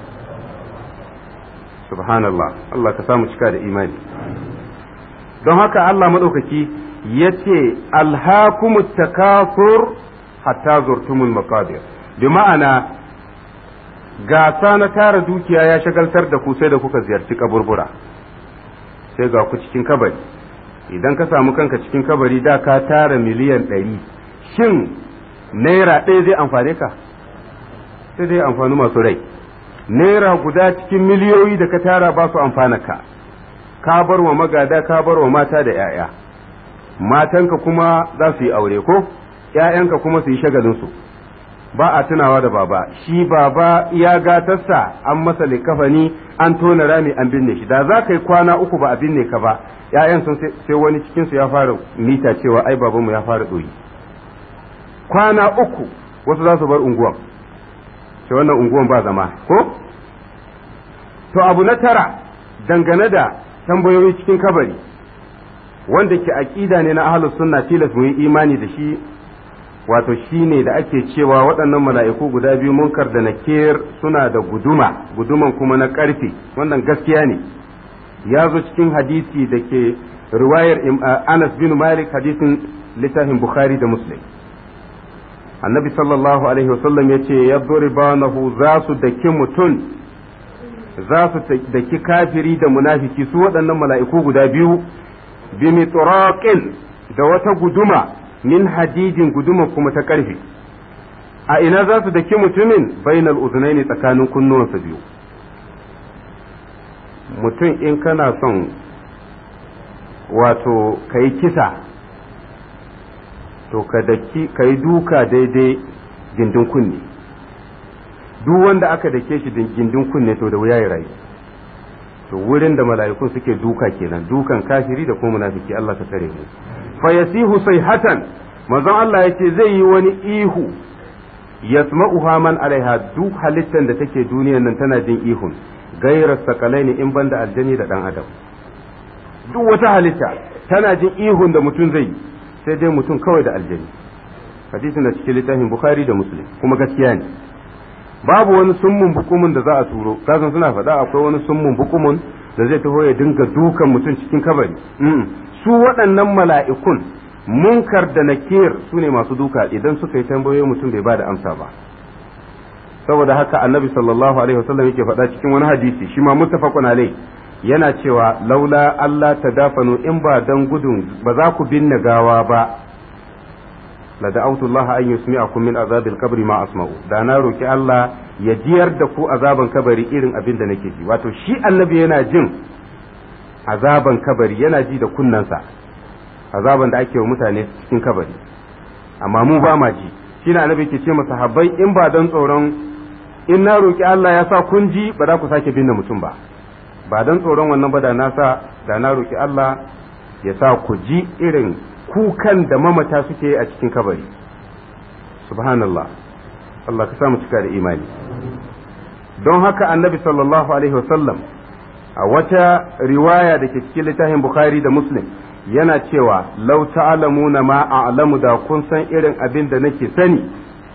subhanallah Allah ka samu cika da imani don haka Allah maɗaukaki ya ce alhakumut takasur hatta zurtumul maqabir bi ma'ana gasa na tara dukiya ya shagaltar da ku sai da kuka ziyarci kaburbura sai ga ku cikin kabari idan ka samu kanka cikin kabari da ka tara miliyan ɗari shin naira ɗaya zai amfane ka sai dai amfani masu rai naira guda cikin miliyoyi da ka tara ba su amfana ka ka bar wa magada ka bar wa mata da 'ya'ya matanka kuma za su yi aure ko 'ya'yanka kuma su yi shagalinsu ba a tunawa da baba shi baba ya gatarsa an masa likafani an tona rami an binne shi da za ka yi kwana uku ba a binne ka ba 'ya'yan sun sai wani cikinsu ya fara mita cewa ai babanmu ya fara ɗoyi kwana uku wasu za su bar unguwan sai wannan unguwan ba zama ko to abu na tara dangane da tambayoyi cikin kabari wanda ke aƙida ne na ahlus sunna tilas mu yi imani da shi wato shi ne da ake cewa waɗannan mala'iku guda biyu munkar da nakir suna da guduma guduman kuma na ƙarfe wannan gaskiya ne ya zo cikin hadisi da ke riwayar anas bin malik hadisin littafin bukhari da muslim annabi sallallahu alaihi wasallam ya ce ya banahu za su daki mutum za su daki kafiri da munafiki su waɗannan mala'iku guda biyu bi mitraqin da wata guduma min hadidin guduma kuma ta ƙarfe a ina za su daki mutumin bainal uzunaini tsakanin kunnuwansa biyu mutum in kana son wato ka yi kisa to ka daki ka yi duka daidai gindin kunne duk wanda aka dake shi gindin kunne to da wuya ya rayu to wurin da mala'ikun suke duka kenan dukan kafiri da kuma munafiki Allah ka tsare mu fa yasihu sayhatan manzon Allah yace zai yi wani ihu yasma'uha man alaiha duk halittar da take duniyar nan tana jin ihun gairar sakalai ne in banda aljani da dan adam duk wata halitta tana jin ihun da mutum zai sai dai mutum kawai da aljani hadisin da cikin littafin bukhari da muslim kuma gaskiya ne babu wani summun bukumun da za a turo kasan suna faɗa akwai wani summun bukumun da zai taho ya dinga dukan mutum cikin kabari su waɗannan mala'ikun munkar da nakir su ne masu duka idan suka yi tambayoyi mutum bai ba da amsa ba saboda haka annabi sallallahu alaihi wasallam yake faɗa cikin wani hadisi shi ma muttafaqun alai yana cewa laula Allah tadafanu in ba dan gudun ba za ku binne gawa ba la da'awtu Allah an yusmi'akum min azabil qabri ma asma'u da na roki Allah ya jiyar da ku azaban kabari irin abin da nake ji wato shi annabi yana jin azaban kabari yana ji da kunnansa azaban da ake wa mutane cikin kabari amma mu ba ma ji shi na annabi ke ce masa habbai in ba dan tsoron in na roki Allah ya sa kun ji ba za ku sake binne mutum ba ba dan tsoron wannan ba da na sa da na roki Allah ya sa ku ji irin kukan da mamata suke a cikin kabari subhanallah Allah ka sa mu cika da imani don haka annabi sallallahu alaihi wasallam a wata riwaya da ke cikin littafin bukhari da muslim yana cewa lau ta'lamuna ma a'lamu da kun san irin abin da nake sani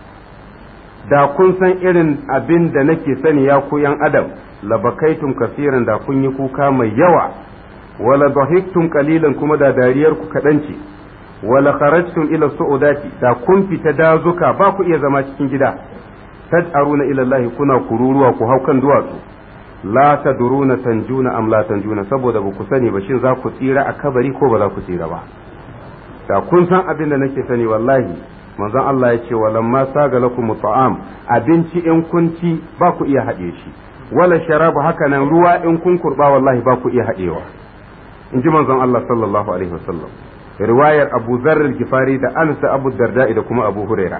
da kun san irin abin da nake sani ya ku yan adam labakaitum kasiran da kun yi kuka mai yawa wala dhahiktum qalilan kuma da dariyar ku kadan ce wala kharajtum ila su'udati da kun fita dazuka ba ku iya zama cikin gida tad'aruna ila Allah kuna kururuwa ku hau kan duwatsu la tadruna tanjuna am la tanjuna saboda ba ku sani ba shin za ku tsira a kabari ko ba za ku tsira ba da kun san abin da nake sani wallahi manzon Allah ya ce walamma saga lakum ta'am abinci in kun ci ba ku iya haɗe shi wala sharabu haka nan ruwa in kun kurba wallahi ba ku iya haɗewa in ji manzon Allah sallallahu alaihi wasallam riwayar Abu Dharr al-Gifari da Anas da Abu Darda da kuma Abu Huraira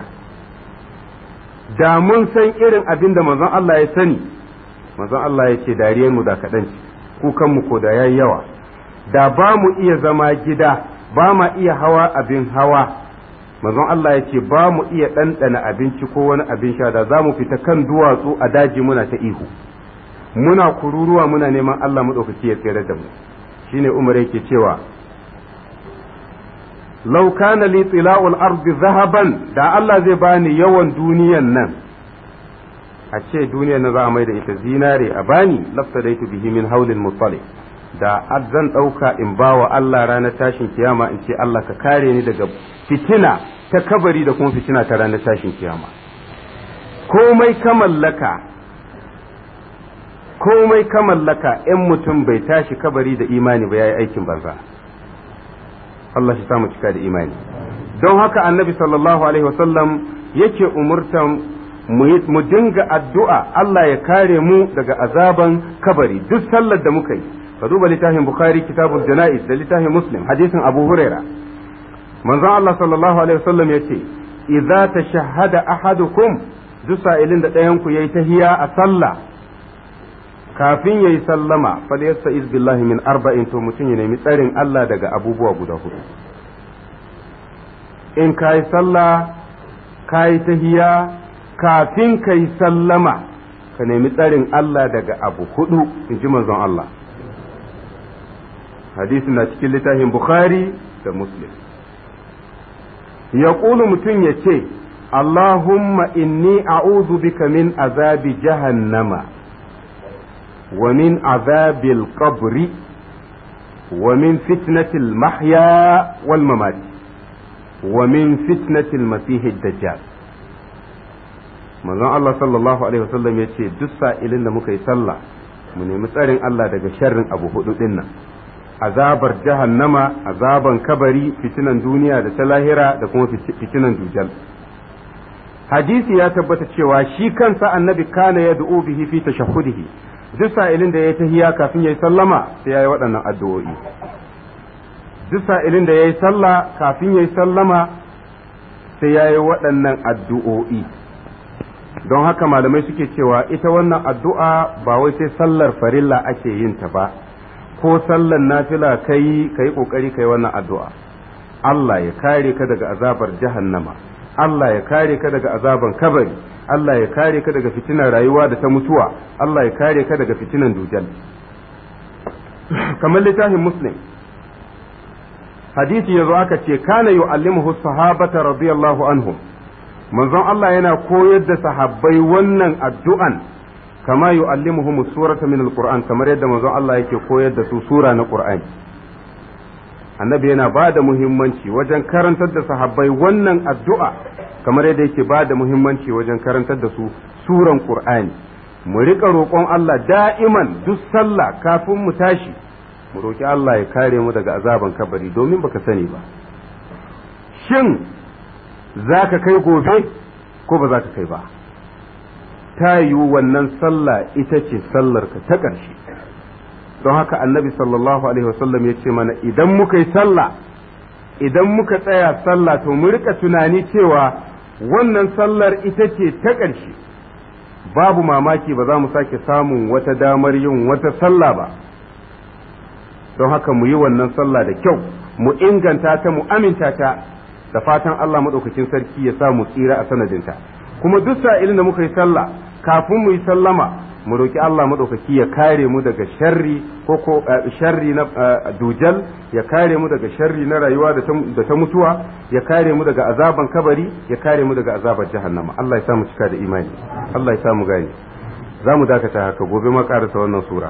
da mun san irin abin da manzon Allah ya sani manzon Allah ya ce dariyar mu da kaɗan ce kukan mu ko da yayi yawa da ba mu iya zama gida ba ma iya hawa abin hawa manzon Allah ya ce ba mu iya ɗanɗana abinci ko wani abin sha da za mu fita kan duwatsu a daji muna ta ihu muna kururuwa muna neman Allah maɗaukaki ya tsere da mu shine Umar yake cewa law kana li tila'ul ardi zahaban da Allah zai bani yawan duniyan nan a ce duniyar na za a mai da ita zinare a bani laftadaitu bihi min haulil mutali da zan ɗauka in ba wa Allah ranar tashin kiyama in ce Allah ka kare ni daga fitina ta kabari da kuma fitina ta ranar tashin kiyama komai ka mallaka komai ka mallaka in mutum bai tashi kabari da imani ba yayi aikin banza Allah shi samu cika da imani don haka annabi sallallahu alaihi wasallam yake umurtan mu dinga addu'a Allah ya kare mu daga azaban kabari duk sallar da muka yi ka duba littafin bukhari kitabul janaiz da littafin muslim hadisin abu huraira manzon Allah sallallahu alaihi wasallam yace idza tashahhada ahadukum duk sa'ilin da ɗayan ku yayi tahiya a sallah kafin yayi sallama fa yasta'iz billahi min arba'in to mutum ya nemi tsarin Allah daga abubuwa guda hudu in kai sallah kai tahiya kafin kai sallama ka nemi tsarin Allah daga abu hudu in ji manzon Allah hadisi na cikin littafin Bukhari da Muslim. Ya mutum ya ce, Allahumma inni a'udhu bika min azabi jahannama wa min azabil qabri wa min fitnatil mahya wal mamati wa min fitnatil masihid dajjal manzon Allah sallallahu alaihi wasallam ya ce duk sa'ilin da muka yi sallah mu nemi tsarin Allah daga sharrin abu hudu din nan azabar jahannama azaban kabari fitinan duniya da ta lahira da kuma fitinan dujal hadisi ya tabbata cewa shi kansa annabi kana ya du'u bihi fi tashahhudihi duk sa'ilin da yayi tahiya kafin yayi sallama sai yayi waɗannan addu'o'i duk sa'ilin da yayi sallah kafin yayi sallama sai yayi waɗannan addu'o'i don haka malamai suke cewa ita wannan addu'a ba wai sai sallar farilla ake yin ta ba ko sallar nafila kai kai kokari kai wannan addu'a Allah ya kare ka daga azabar jahannama Allah ya kare ka daga azaban kabari Allah ya kare ka daga fitinan rayuwa da ta mutuwa Allah ya kare ka daga fitinan dujal kamar littafin muslim hadisi yazo aka ce kana yu'allimuhu sahabata radiyallahu anhum manzon Allah yana koyar da sahabbai wannan addu'an kama yu'allimuhum surata min alquran kamar yadda manzon Allah yake koyar da su sura na qur'ani annabi yana ba da muhimmanci wajen karantar da sahabbai wannan addu'a kamar yadda yake ba da muhimmanci wajen karantar da su suran qur'ani mu rika roƙon Allah da'iman duk sallah kafin mu tashi mu roki Allah ya kare mu daga azaban kabari domin baka sani ba shin za ka kai gobe ko ba za ka kai ba ta yiwu wannan sallah ita ce sallarka ta ƙarshe don haka annabi sallallahu alaihi wasallam ya ce mana idan muka yi sallah idan muka tsaya sallah to mu rika tunani cewa wannan sallar ita ce ta ƙarshe babu mamaki ba za mu sake samun wata damar yin wata sallah ba don haka mu yi wannan sallah da kyau mu inganta ta mu aminta ta da fatan Allah maɗaukakin sarki ya sa mu tsira a sanadinta kuma duk sa'ilin da muka yi sallah kafin mu yi sallama mu roki Allah maɗaukaki ya kare mu daga sharri ko ko sharri na dujal ya kare mu daga sharri na rayuwa da ta mutuwa ya kare mu daga azaban kabari ya kare mu daga azabar jahannama Allah ya sa mu cika da imani Allah ya sa mu gane za mu dakata haka gobe ma karasa wannan sura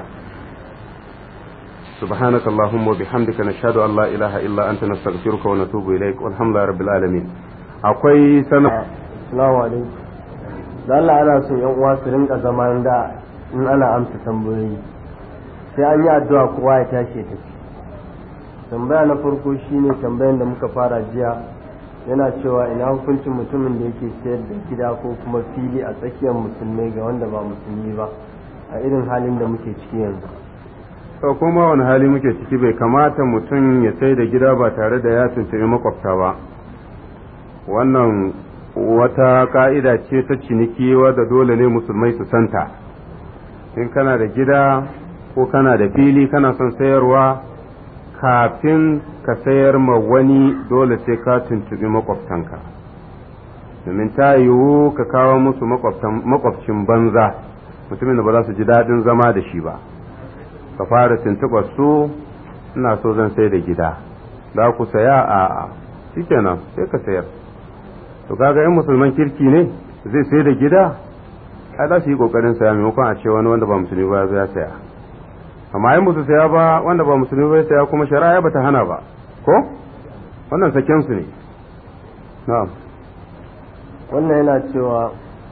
سبحانك اللهم وبحمدك نشهد أن لا إله إلا أنت نستغفرك ونتوب إليك والحمد لله رب العالمين akwai sana Assalamu alaikum da Allah ana son yan uwa su rinka zaman da in ana amsa tambayoyi sai an yi addu'a kowa ya tashi ya tafi tambaya na farko shine tambayan da muka fara jiya yana cewa ina hukuncin mutumin da yake sayar da gida ko kuma fili a tsakiyar musulmai ga wanda ba musulmi ba a irin halin da muke ciki yanzu to kuma wani hali muke ciki bai kamata mutum ya sai da gida ba tare da ya tuntuɓi makwabta ba wannan wata ka'ida ce ta ciniki wadda dole ne musulmai su santa in kana da gida ko kana da fili kana son sayarwa kafin ka sayar ma wani dole sai ka tuntuɓi makwabtanka domin ta yiwu ka kawo musu makwabcin banza mutumin da ba za su ji daɗin zama da shi ba ka fara tuntuɓar su ina so zan sai da gida za ku saya a shikenan sai ka sayar to kaga yan musulman kirki ne zai sai da gida ai za su yi kokarin saya maimakon a ce wani wanda ba musulmi ba ya saya amma ai musu saya ba wanda ba musulmi ba ya saya kuma shari'a ba ta hana ba ko wannan saken su ne na'am wannan yana cewa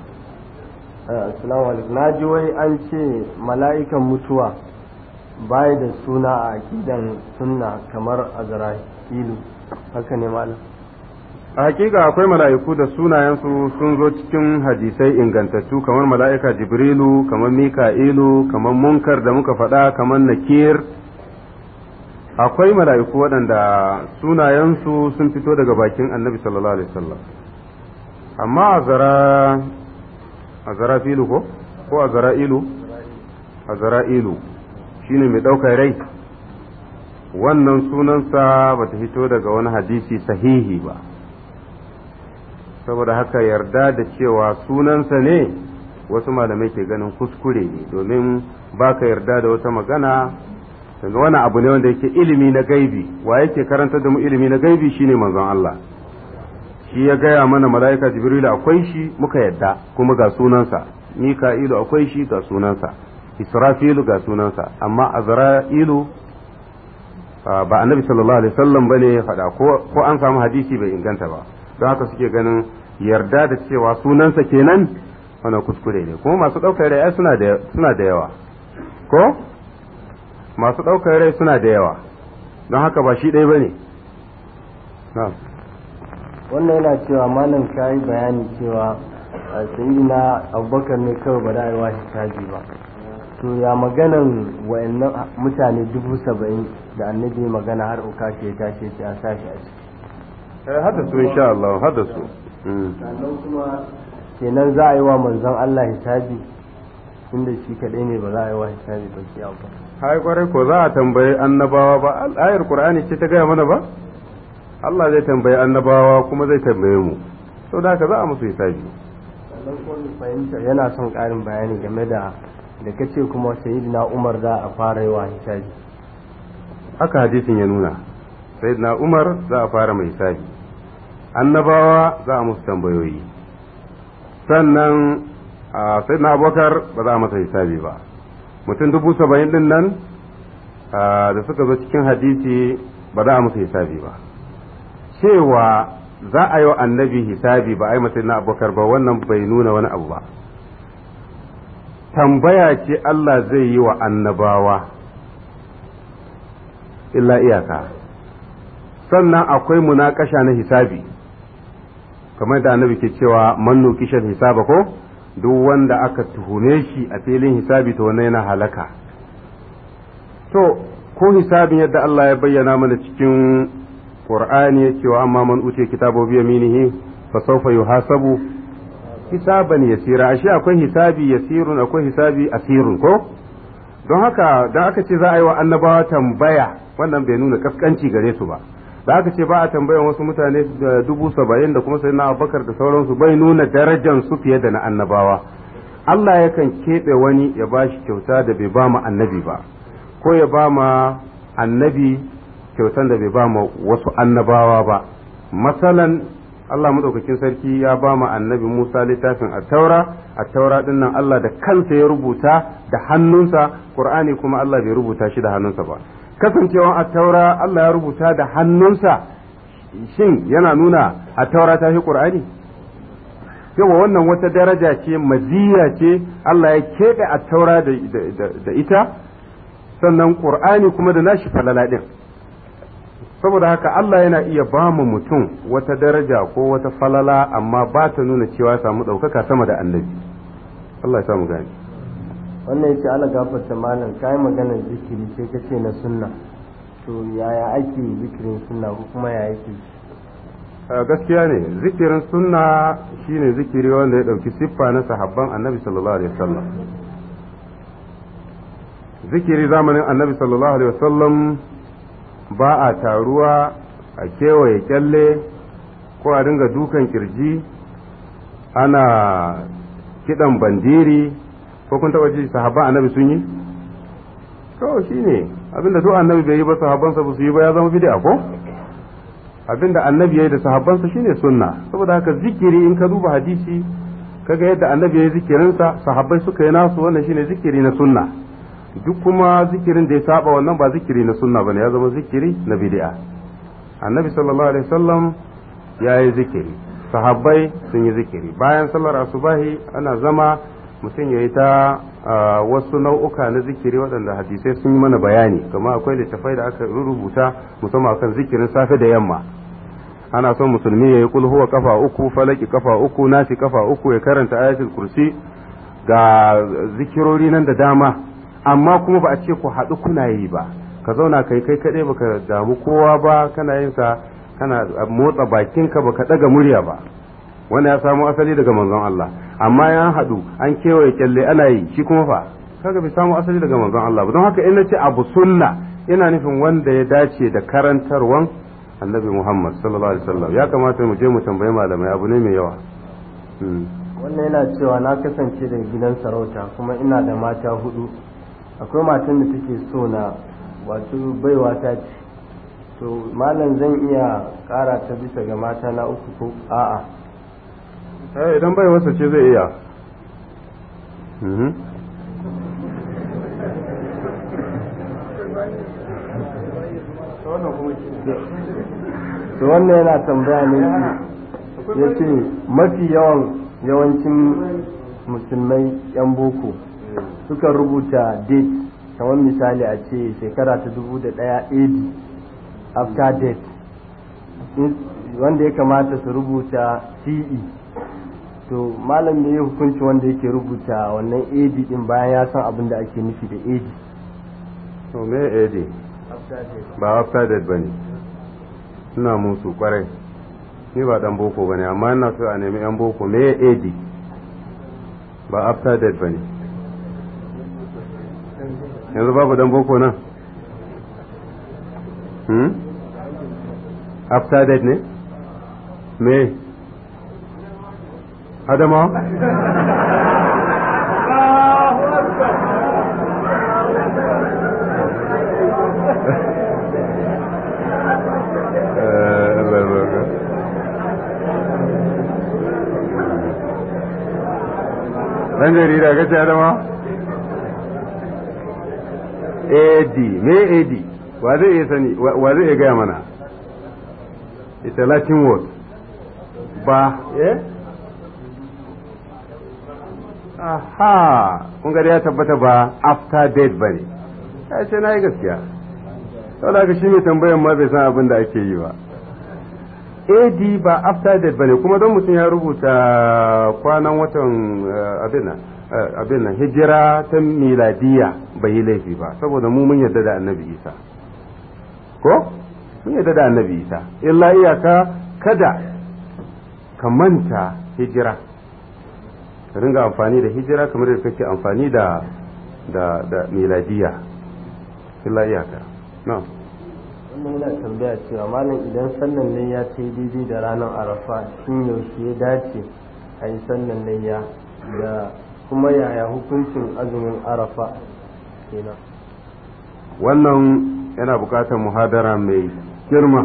assalamu alaikum na ji wai an ce mala'ikan mutuwa baya da suna a akidan sunna kamar azra'ilu haka ne malam a hakika akwai mala'iku da sunayensu sun zo cikin hadisai ingantattu kamar mala'ika jibrilu kamar mika'ilu kamar munkar da muka faɗa kamar nakir akwai mala'iku waɗanda sunayensu sun fito daga bakin annabi sallallahu alaihi wasallam amma azara azara filu ko ko azara ilu azara ilu shine mai ɗaukar rai wannan sunansa ba ta fito daga wani hadisi sahihi ba saboda haka yarda da cewa sunansa ne wasu malamai ke ganin kuskure ne domin ba ka yarda da wata magana daga wani abu ne wanda yake ilimi na gaibi wa yake karanta da mu ilimi na gaibi shine manzon Allah shi ya gaya mana mala'ika jibrilu akwai shi muka yadda kuma ga sunansa mika'ilu akwai shi ga sunansa israfilu ga sunansa amma azra'ilu ba annabi sallallahu alaihi wasallam bane ya faɗa ko an samu hadisi bai inganta ba don haka suke ganin yarda da cewa sunansa kenan wannan kuskure ne kuma masu ɗaukar rai suna da suna da yawa ko masu ɗaukar rai suna da yawa don haka ba shi ɗaya bane na'am wannan yana cewa malam ka yi bayani cewa na abubakar ne kawai ba da aiwa hisabi ba to ya maganan wa'annan mutane dubu saba'in da annabi magana har uka ce ta ce a sashi a ciki hada su insha Allah hada su sannan kuma kenan za a yi wa manzon Allah hisabi inda shi kaɗai ne ba za a yi wa hisabi ba shi ba hai kwarai ko za a tambayi annabawa ba ayar qur'ani ce ta gaya mana ba Allah zai tambayi annabawa kuma zai tambaye mu sau da haka za a musu hisabi sannan kuma fahimta yana son ƙarin bayani game da da kace kuma sayyidina Umar za a fara yi wa hisabi haka hadisin ya nuna sayyidina Umar za a fara mai hisabi annabawa za a musu tambayoyi sannan sayyidina Abubakar ba za a masa hisabi ba mutum dubu saba'in din nan da suka zo cikin hadisi ba za a musu hisabi ba cewa za a yi wa annabi hisabi ba a yi masa na abokar ba wannan bai nuna wani abu ba tambaya ce Allah zai yi wa annabawa illa iyaka sannan akwai munakasha na hisabi kamar da annabi ke cewa mannu kishan hisaba ko duk wanda aka tuhume shi a filin hisabi to wannan yana halaka to ko hisabin yadda Allah ya bayyana mana cikin Qur'ani ya cewa amma man uce kitabo bi yaminihi fa sawfa yuhasabu hisaban yasira ashe akwai hisabi yasirun akwai hisabi asirun ko don haka da aka ce za a yi wa annabawa tambaya wannan bai nuna kaskanci gare su ba da aka ce ba a tambayan wasu mutane dubu saba'in da kuma sai na abubakar da sauransu bai nuna darajan su fiye da na annabawa Allah yakan keɓe wani ya ba shi kyauta da bai ba mu annabi ba ko ya ba ma annabi kyautan da bai ba ma wasu annabawa ba masalan Allah madaukakin sarki ya ba ma annabi Musa littafin attaura attaura din nan Allah da kansa ya rubuta da hannunsa Qur'ani kuma Allah bai rubuta shi da hannunsa ba kasancewan attaura Allah ya rubuta da hannunsa shin yana nuna attaura ta fi Qur'ani yawa wannan wata daraja ce maziya ce Allah ya keɓe attaura da ita sannan ƙur'ani kuma da nashi falala ɗin saboda haka Allah yana iya ba mu mutum wata daraja ko wata falala amma ba ta nuna cewa samu ɗaukaka sama da annabi Allah ya samu gani wannan yace ala gafarta malam kai maganar zikiri sai ka ce na sunna to yaya ake zikirin sunna ko kuma ya yake gaskiya ne zikirin sunna shine zikiri wanda ya ɗauki siffa na sahabban annabi sallallahu alaihi wasallam zikiri zamanin annabi sallallahu alaihi wasallam ba a taruwa a kewaye kyalle ko a dinga dukan kirji ana kidan bandiri ko kun taba ji sahabban annabi sun yi to shine abinda duk annabi bai yi ba sahabbansa ba su yi ba ya zama bid'a ko abinda annabi ya yi da sahabbansa shine sunna saboda haka zikiri in ka duba hadisi kaga yadda annabi ya yi zikirinsa sahabbai suka yi nasu wannan shine zikiri na sunna duk kuma zikirin da ya saba wannan ba zikiri na sunna bane ya zama zikiri na bid'a annabi sallallahu alaihi wasallam ya yi zikiri sahabbai sun yi zikiri bayan sallar asubahi ana zama mutum ya yi ta wasu nau'uka na zikiri waɗanda hadisai sun yi mana bayani kama akwai littafai da aka rubuta musamman akan zikirin safe da yamma ana son musulmi ya yi kulhuwa kafa uku falaki kafa uku nasi kafa uku ya karanta ayatul kursi ga zikirori nan da dama amma kuma ba a ce ku haɗu kuna yi ba ka zauna kai kai kaɗai baka damu kowa ba kana yin sa kana motsa bakinka baka ɗaga murya ba wanda ya samu asali daga manzon Allah amma ya haɗu an kewaye kyalle ana yi shi kuma fa kaga bai samu asali daga manzon Allah ba don haka in ce abu sunna ina nufin wanda ya dace da karantarwan annabi Muhammad sallallahu alaihi wasallam ya kamata mu je mu tambayi malamai abu ne mai yawa wannan yana cewa na kasance da gidan sarauta kuma ina da mata hudu akwai matan da take so na wato baiwa ta ce to malam zan iya kara ta bisa ga mata na uku ko a'a eh idan bai wasa ce zai iya to wannan yana tambaya ne ya ce mafi yawan yawancin musulmai 'yan boko suka rubuta date kamar misali a ce shekara ta dubu da ɗaya AD after date wanda ya kamata su rubuta CE to malam ne ya hukunci wanda yake rubuta wannan AD din bayan ya san abin da ake nufi da AD to me AD ba after date bane ina musu kwarai ni ba dan boko bane amma ina so a nemi yan boko me AD ba after date bane yanzu babu dan boko nan hmm? after that ne me adama dan jarida ka ce adama ad me ad wa zai iya sani wa zai iya gaya mana ita latin word ba eh aha kun gari ya tabbata ba after death ba ne ya ce na yi gaskiya sau da shi mai tambayan ma bai san abin da ake yi ba ad ba after death ba ne kuma don mutum ya rubuta kwanan watan abin nan hijira ta miladiya bai yi laifi ba saboda mu mun yarda da annabi isa ko mun yarda da annabi isa illa iyaka kada ka manta hijira ka ringa amfani da hijira kamar da kake amfani da da da miladiya illa iyaka no wannan yana tambaya cewa malam idan sallan ne ya ce daidai da ranar arafa shin yaushe ya dace a yi sallan layya da kuma yaya hukuncin azumin arafa kenan wannan yana bukatar muhadara mai girma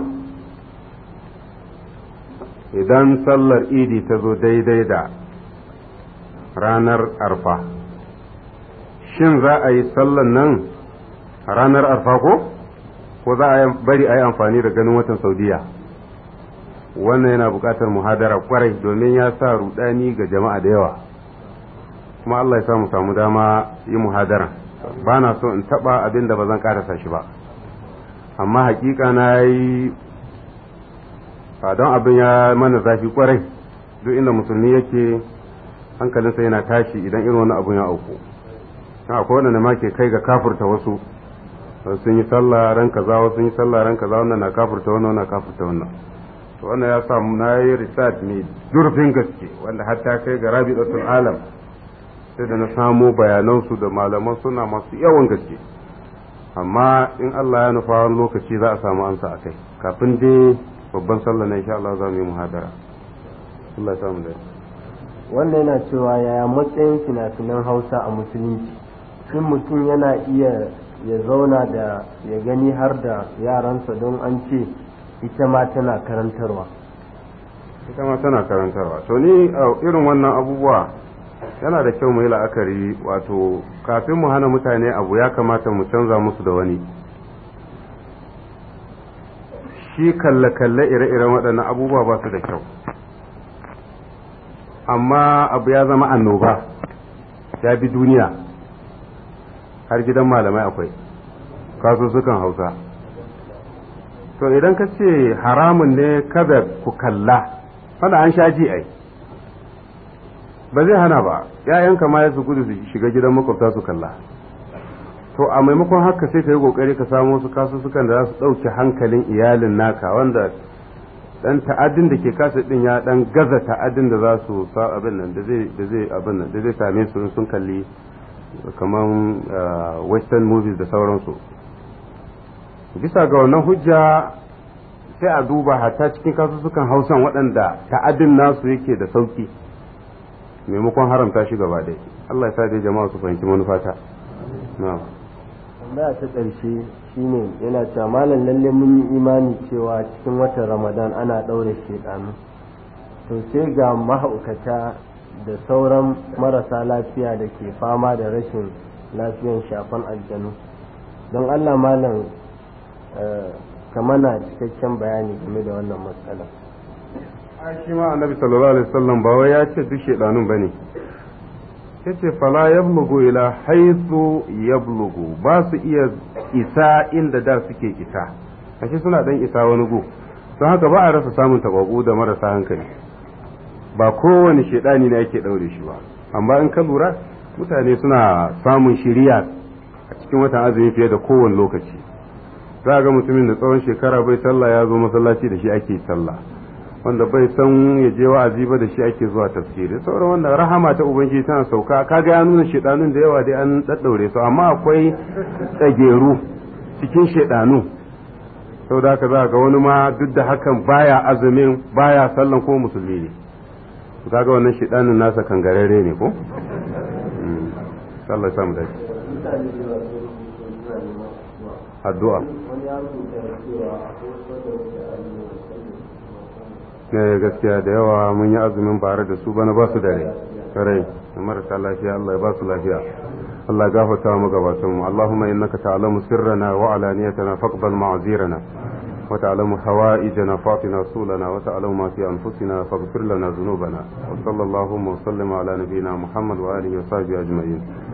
idan sallar idi ta zo daidai da ranar arfa shin za a yi sallan nan ranar arfa ko ko za a bari a yi amfani da ganin watan saudiya wannan yana bukatar muhadara kwarai domin ya sa rudani ga jama'a da yawa kuma Allah ya samu samu dama yi muhadara ba na so in taba abin da ba zan karasa shi ba amma hakika na yi don abin ya mana zafi kwarai duk inda musulmi yake hankalinsa yana tashi idan irin wani abun ya auku akwai wanda ma ke kai ga kafurta wasu sun yi sallah ran kaza wasu sun yi sallah ran kaza wannan na kafurta wannan na kafurta wannan to wannan ya samu na yi research mai durfin gaske wanda hatta kai ga rabi'atul alam sai da na samo bayanansu da malaman suna masu yawan gaske amma in Allah ya nufa wani lokaci za a samu amsa a kai kafin dai babban sallah na insha Allah za mu yi muhadara Allah ya samu dai wannan yana cewa yaya matsayin fina-finan hausa a musulunci shin mutum yana iya ya zauna da ya gani har da yaransa don an ce ita ma tana karantarwa ita ma tana karantarwa to ni irin wannan abubuwa yana da kyau mu yi la'akari wato kafin mu hana mutane abu ya kamata mu canza musu da wani shi kalle-kalle ire-iren waɗannan abubuwa ba su da kyau amma abu ya zama annoba ya bi duniya har gidan malamai akwai kasussukan hausa to idan ka ce haramun ne kada ku kalla wanda an sha ji ai ba zai hana ba ‘ya'yanka ma ya su gudu su shiga gidan makwabta su kalla to a maimakon haka sai ka yi kokari ka samu su kasussukan da za su ɗauke hankalin iyalin naka wanda dan ta'addin da ke kasa din ya dan gaza ta'addin da za su sa abin nan da zai da zai abin nan da zai same su sun kalli kaman western movies da sauransu bisa ga wannan hujja sai a duba hatta cikin kasussukan hausan waɗanda ta'addin nasu yake da sauki maimakon haramta shi gaba ɗaya Allah ya sa dai jama'a su fahimci manufata na'am tambaya ta ƙarshe shine yana cewa malam lalle mun yi imani cewa cikin watan ramadan ana ɗaure shedanu to sai ga mahaukata da sauran marasa lafiya da ke fama da rashin lafiyan shafan aljanu don allah malam ka mana cikakken bayani game da wannan matsala shi ma annabi sallallahu alaihi wasallam ba wai ya ce duk shedanun bane yace fala yablugu ila haythu yablugu ba su iya isa inda da suke isa ashe suna dan isa wani gu don haka ba a rasa samun tababu da marasa hankali ba kowane shedani ne ake daure shi ba amma in ka lura mutane suna samun shiriya a cikin watan azumi fiye da kowane lokaci za ga mutumin da tsawon shekara bai sallah ya zo masallaci da shi ake sallah wanda bai san ya je wa'azi ba da shi ake zuwa tafsiri sauran wanda rahama ta ubangiji tana sauka kaga ya nuna shedanun da yawa dai an daddaure su amma akwai tsageru cikin shedanu saboda haka za ga wani ma duk da hakan baya azumin baya sallan ko musulmi ne kaga wannan shidanin nasa kangarare ne ko Allah ya samu dace addu'a ne gaskiya da yawa mun yi azumin bare da su bana ba su dare kare marasa lafiya Allah ya ba su lafiya Allah gafarta mu gabatan mu Allahumma innaka ta'lamu sirrana wa alaniyatana faqbal ma'zirana wa ta'lamu hawaijana fatina sulana wa ta'lamu ma fi anfusina faghfir lana dhunubana wa sallallahu wa sallama ala nabiyyina Muhammad wa alihi wa sahbihi ajma'in